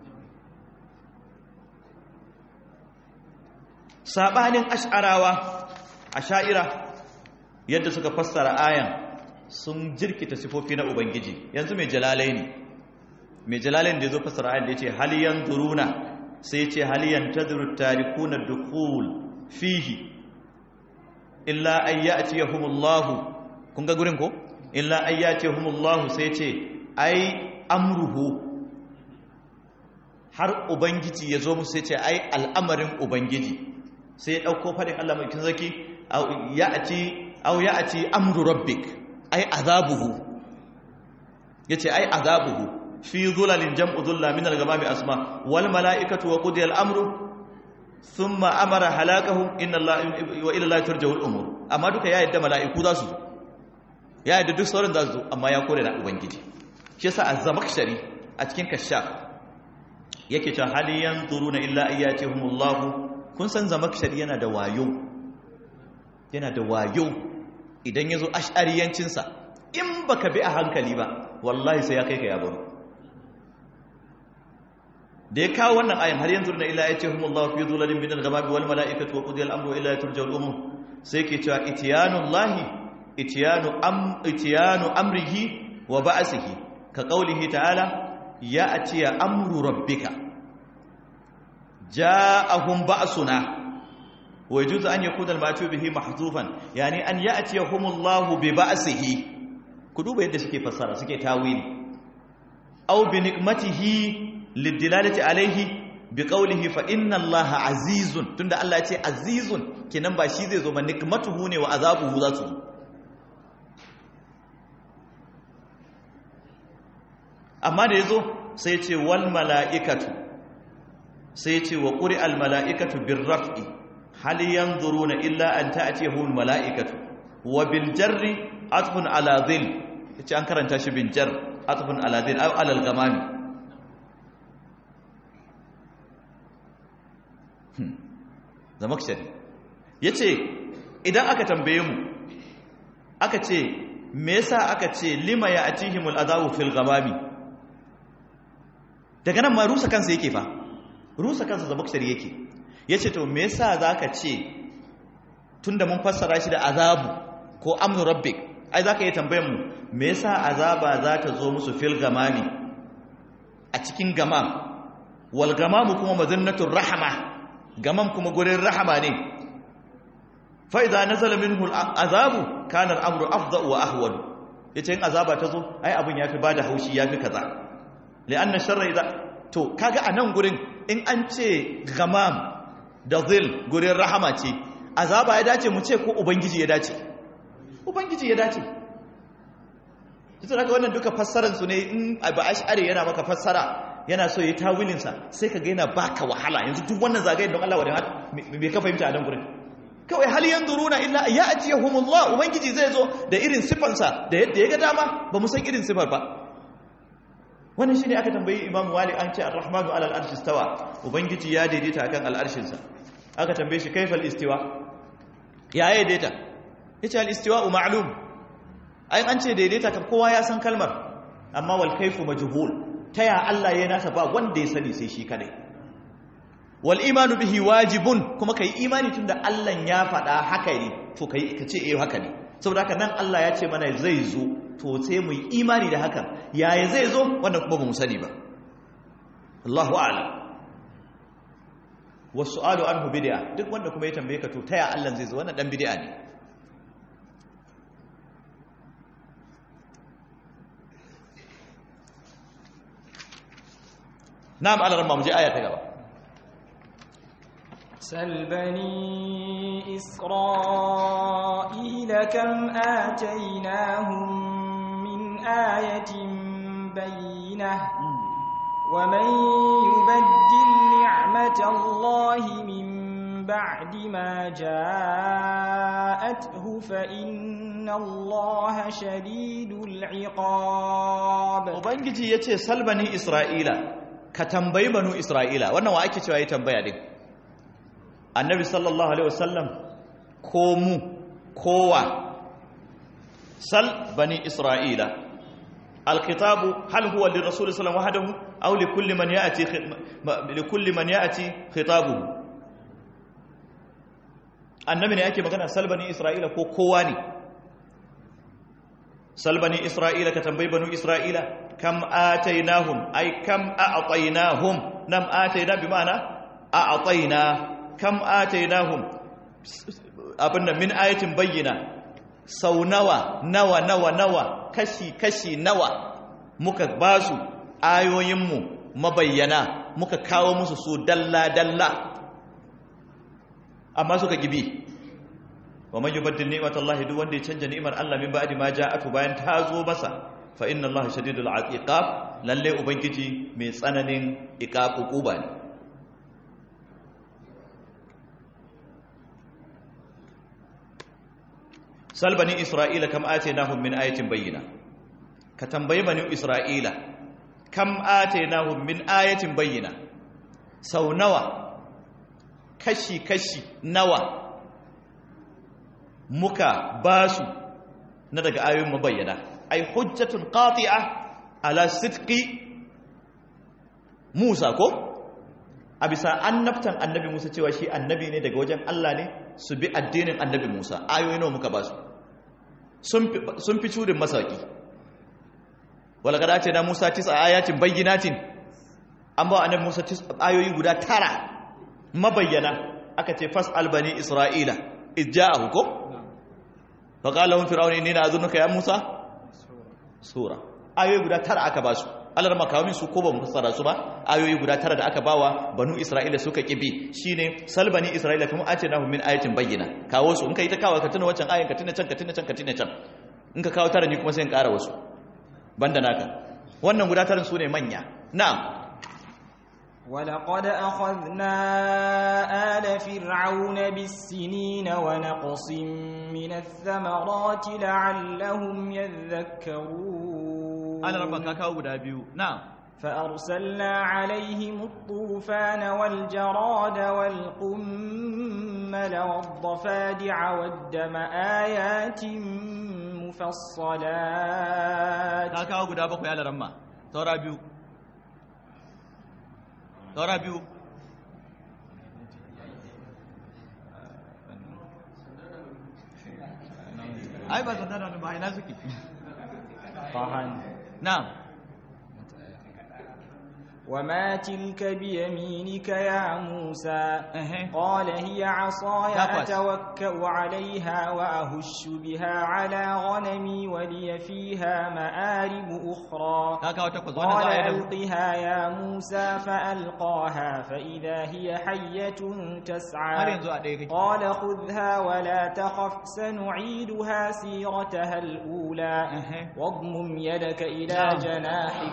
S1: sabanin ash'arawa asha'ira yadda suka fassara ayan sun jirkita sifofi na ubangiji yanzu mai jalalai ne mai jalalai da ya zo fassara ayan da ya ce haliyan duruna sai ce haliyan tadru tarikuna dukul fihi illa ayyatiyahumullahu kun ga gurin ko illa ayyatiyahumullahu sai ce ai amruhu har ubangiji ya zo musu sai ce ai al'amarin ubangiji sai ya ɗauko faɗin Allah mai kin zaki au ya a ci amru rabbik ai azabuhu ya ce ai azabuhu fi zulalin jam'u zulla min al-gamami asma wal mala'ikatu wa qudiya al-amru thumma amara halakahu inna Allah wa ila Allah turja'u al-umur amma duka ya yadda mala'iku za su zo ya yadda duk sauran za su zo amma ya kore na ubangiji shi yasa az-zamakhshari a cikin kashaf yake cewa hali yanzuruna illa ayyatihumullahu kun san zamakshari yana da wayo yana da wayo idan yazo ash'ariyancin sa in baka bi a hankali ba wallahi sai ya kai ka ya baro da ya kawo wannan ayan har yanzuruna illa ayyatihumullahu fi dhulalin min al-ghamami wal mala'ikatu wa qudiya al-amru ila turja'u al-umur sai ke cewa itiyanullahi itiyanu am itiyanu amrihi wa ba'sihi ka qaulihi ta'ala ya'ti amru rabbika ja'ahum ba'suna wa yajuzu an yakuna al-ma'tu bihi mahdhufan yani an ya'tiyahumullahu bi ba'sihi ku duba yadda suke fassara suke tawili aw bi nikmatihi lidilalati alayhi bi qawlihi fa inna allaha azizun tunda Allah ya ce azizun kenan ba shi zai zo ba nikmatuhu ne wa azabuhu za su zo amma da yazo sai ce wal mala'ikatu sai ce wa ƙuri almala'ikatu bin raf'i hali yan na illa an ta'atiyahu mala'ikatu wa bil jarri atfun alazil ya ce an karanta shi bin jar atfun alazil au alal gamami zamakshari ya ce idan aka tambaye mu aka ce me yasa aka ce lima ya atihimul azabu fil gamami daga nan ma rusa kansa yake fa rusa kansa zamakshari yake ya ce to me yasa za ka ce tun da mun fassara shi da azabu ko amnu rabbik ai za ka yi tambayan mu me yasa azaba za ta zo musu fil gamami a cikin gamam wal gamamu kuma mazinnatul rahama gamam kuma gurin rahama ne fa idza nazala minhu al azabu kana al amru afdha wa ahwal yace in azaba ta zo ai abun yafi bada haushi yafi kaza li'anna sharra idza to kaga anan gurin in an ce gamam da zil gurin rahama ce azaba ya dace mu ce ko ubangiji ya dace ubangiji ya dace ita daga wannan duka fassaransu ne in abu ash'ari yana maka fassara yana so ya tawilinsa sai ka ga yana baka wahala yanzu duk wannan zagayen don Allah wadda me ka fahimta a nan gurin kawai hal yanzuruna illa ya ajiyahumullah ubangiji zai zo da irin sifansa da yadda ya ga dama ba mu san irin sifar ba wannan shine aka tambayi imam wali an ce ar-rahmanu ala al-arshi istawa ubangiji ya daidaita akan al-arshin sa aka tambaye shi kaifal istiwa ya daidaita yace al-istiwa ma'lum ai an ce daidaita kan kowa ya san kalmar amma wal kaifu majhul taya Allah ya nasa ba wanda ya sani sai shi kadai wal imanu bihi wajibun kuma kai imani tunda Allah ya faɗa haka ne to kai ka ce eh haka ne saboda haka nan Allah ya ce mana zai zo to sai mu yi imani da hakan yaya zai zo wannan kuma ba mu sani ba Allahu a'lam wasu alu anhu bid'a duk wanda kuma ya tambaye ka to taya Allah zai zo wannan dan bid'a ne na'am Allah ramma mu je aya ta gaba
S2: سل بني إسرائيل كم آتيناهم من آية بينة ومن يبدل نعمة الله من بعد ما جاءته فإن الله شديد العقاب
S1: ubangiji yace sal bani isra'ila ka tambayi banu isra'ila wannan wa ake cewa yi tambaya din annabi sallallahu alaihi wasallam ko mu kowa sal bani isra'ila alkitabu hal huwa lirrasul sallallahu alaihi wasallam wahdahu aw likulli man ya'ti likulli man ya'ti khitabuhu annabi ne yake magana sal bani isra'ila ko kowa ne sal bani isra'ila ka tambayi banu isra'ila kam atainahum ay kam a'tainahum nam ataina bi ma'ana a'taina kam atainahum abinda min ayatin bayyana sau nawa nawa nawa nawa kashi kashi nawa muka basu ayoyinmu mabayyana muka kawo musu su dalla dalla amma suka gibi wa man yubaddil ni'matallahi duk wanda ya canja ni'imar Allah min ba'di ma ja'atu bayan ta zo masa fa inna Allah shadidul iqab lalle ubangiji mai tsananin iqab uquba ne sal bani isra'ila kam atainahum min ayatin bayyina ka tambayi bani isra'ila kam atainahum min ayatin bayyina sau nawa kashi kashi nawa muka basu na daga ayoyin mabayyana ai hujjatun qati'a ala sidqi Musa ko a bisa annabtan annabi Musa cewa shi annabi ne daga wajen Allah ne su bi addinin annabi Musa ayoyi nawa muka basu sun fi curin masaki walakada ce na Musa tisa ayatin bayyinatin an ba annabi Musa ayoyi guda tara mabayyana aka ce fas albani isra'ila ijja'ahu ko fa qala lahum fir'aun inni la'azunuka ya Musa sura ayoyi guda tara aka basu Allah makawamin su ko ba mu fassara su ba ayoyi guda tara da aka bawa banu Isra'ila suka kibi shine salbani Isra'ila kuma ace nahu min ayatin bayyina kawo su in kai ta kawo ka tuna wancan ayin ka tuna can ka tuna can ka tuna can in ka kawo tara ni kuma sai in ƙara wasu banda naka wannan guda tarin su ne manya na'am
S2: ولقد أخذنا آل فرعون بالسنين ونقص من الثمرات لعلهم يذكرون
S1: ana rabba ka kawo guda biyu na'am
S2: فأرسلنا عليهم الطوفان والجراد والقمل والضفادع والدم آيات مفصلات
S1: ka kawo guda bakwai ala ramma saura biyu saura biyu ai ba zan da ba ina suke
S2: طهن
S1: na'am
S2: وما تلك بيمينك يا موسى
S1: Ehe.
S2: قال هي عصاي
S1: Takwas.
S2: أتوكأ عليها وأهش بها على غنمي ولي فيها مآرب أخرى
S1: ka kawo takwas wannan
S2: قال
S1: za a yi da
S2: ألقها يا موسى فألقاها فإذا هي حية
S1: har
S2: تسعى
S1: yanzu a ɗaya kake
S2: قال خذها ولا تخف سنعيدها سيرتها الأولى
S1: Ehe.
S2: واضمم يدك إلى
S1: نعم.
S2: جناحك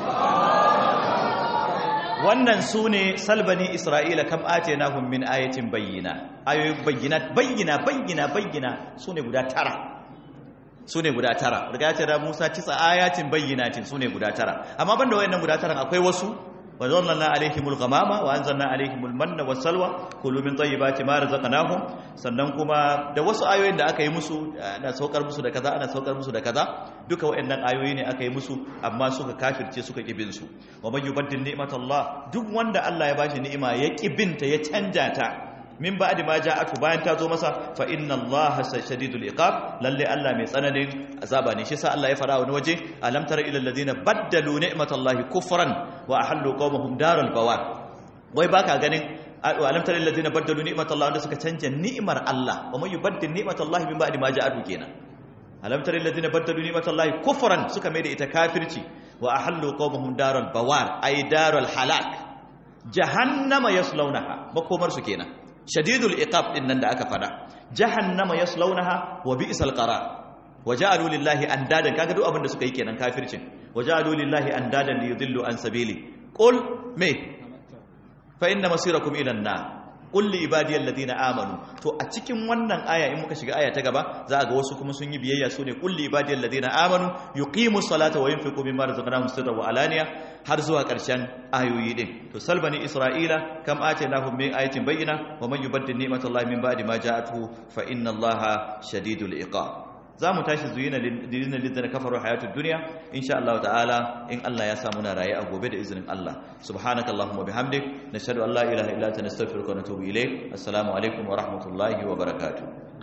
S1: wannan su ne salbani isra'ila kam ate na min ayatin bayyana ayoyin bayyana bayyana bayyana bayyana su ne guda tara su ne guda tara daga ya ce da musa tisa ayatin bayyanatin su ne guda tara amma banda wayannan guda tara akwai wasu wa zanna alaihimul ghamama wa anzalna alaihimul manna was salwa kulu min tayyibati ma razaqnahum sannan kuma da wasu ayoyin da aka yi musu ana saukar musu da kaza ana saukar musu da kaza duka wayannan ayoyi ne aka yi musu amma suka kafirce suka kibin su wa man yubaddil ni'matallah duk wanda Allah ya bashi ni'ima ya kibinta ya canja ta min ba'di ma ja'atu bayan ta zo masa fa inna allaha shadidul iqab lalle Allah mai tsananin azaba ne shi sa Allah ya fara wani waje alam tara ila alladhina baddalu ni'matallahi kufran wa ahallu qaumahum daral bawar wai baka ganin alam tara alladhina baddalu ni'matallahi wanda suka canja ni'mar Allah wa man yubaddil ni'matallahi min ba'di ma ja'atu kenan alam tara alladhina baddalu ni'matallahi kufran suka mai da ita kafirci wa ahallu qaumahum daral bawar ay daral halak jahannama yaslaunaha makomar su kenan shadidul iqab din nan da aka fada jahannama yaslaunaha wa bi'sal qarar waja'alu lillahi andadan kaga duk abin da suka yi kenan kafircin waja'alu lillahi andadan liyudillu an sabili qul me fa inna masirakum ila an-nar qul li ibadiyal ladina amanu to a cikin wannan aya in muka shiga aya ta gaba za a ga wasu kuma sun yi biyayya su ne qul li ibadiyal ladina amanu yuqimus salata wa yunfiqu mimma razaqnahum sirran wa alaniya har zuwa karshen ayoyi din to salbani isra'ila kam atainahum min ayatin bayyina wa man yubaddil ni'matallahi min ba'di ma ja'atuhu fa inna allaha shadidul iqab za mu tashi zuyina lidina lidina kafaru hayatud dunya insha Allah ta'ala in Allah ya samu na raye a gobe da izinin Allah subhanakallahumma bihamdik nashhadu an la ilaha illa anta nastaghfiruka wa natubu ilayk assalamu alaikum wa rahmatullahi wa barakatuh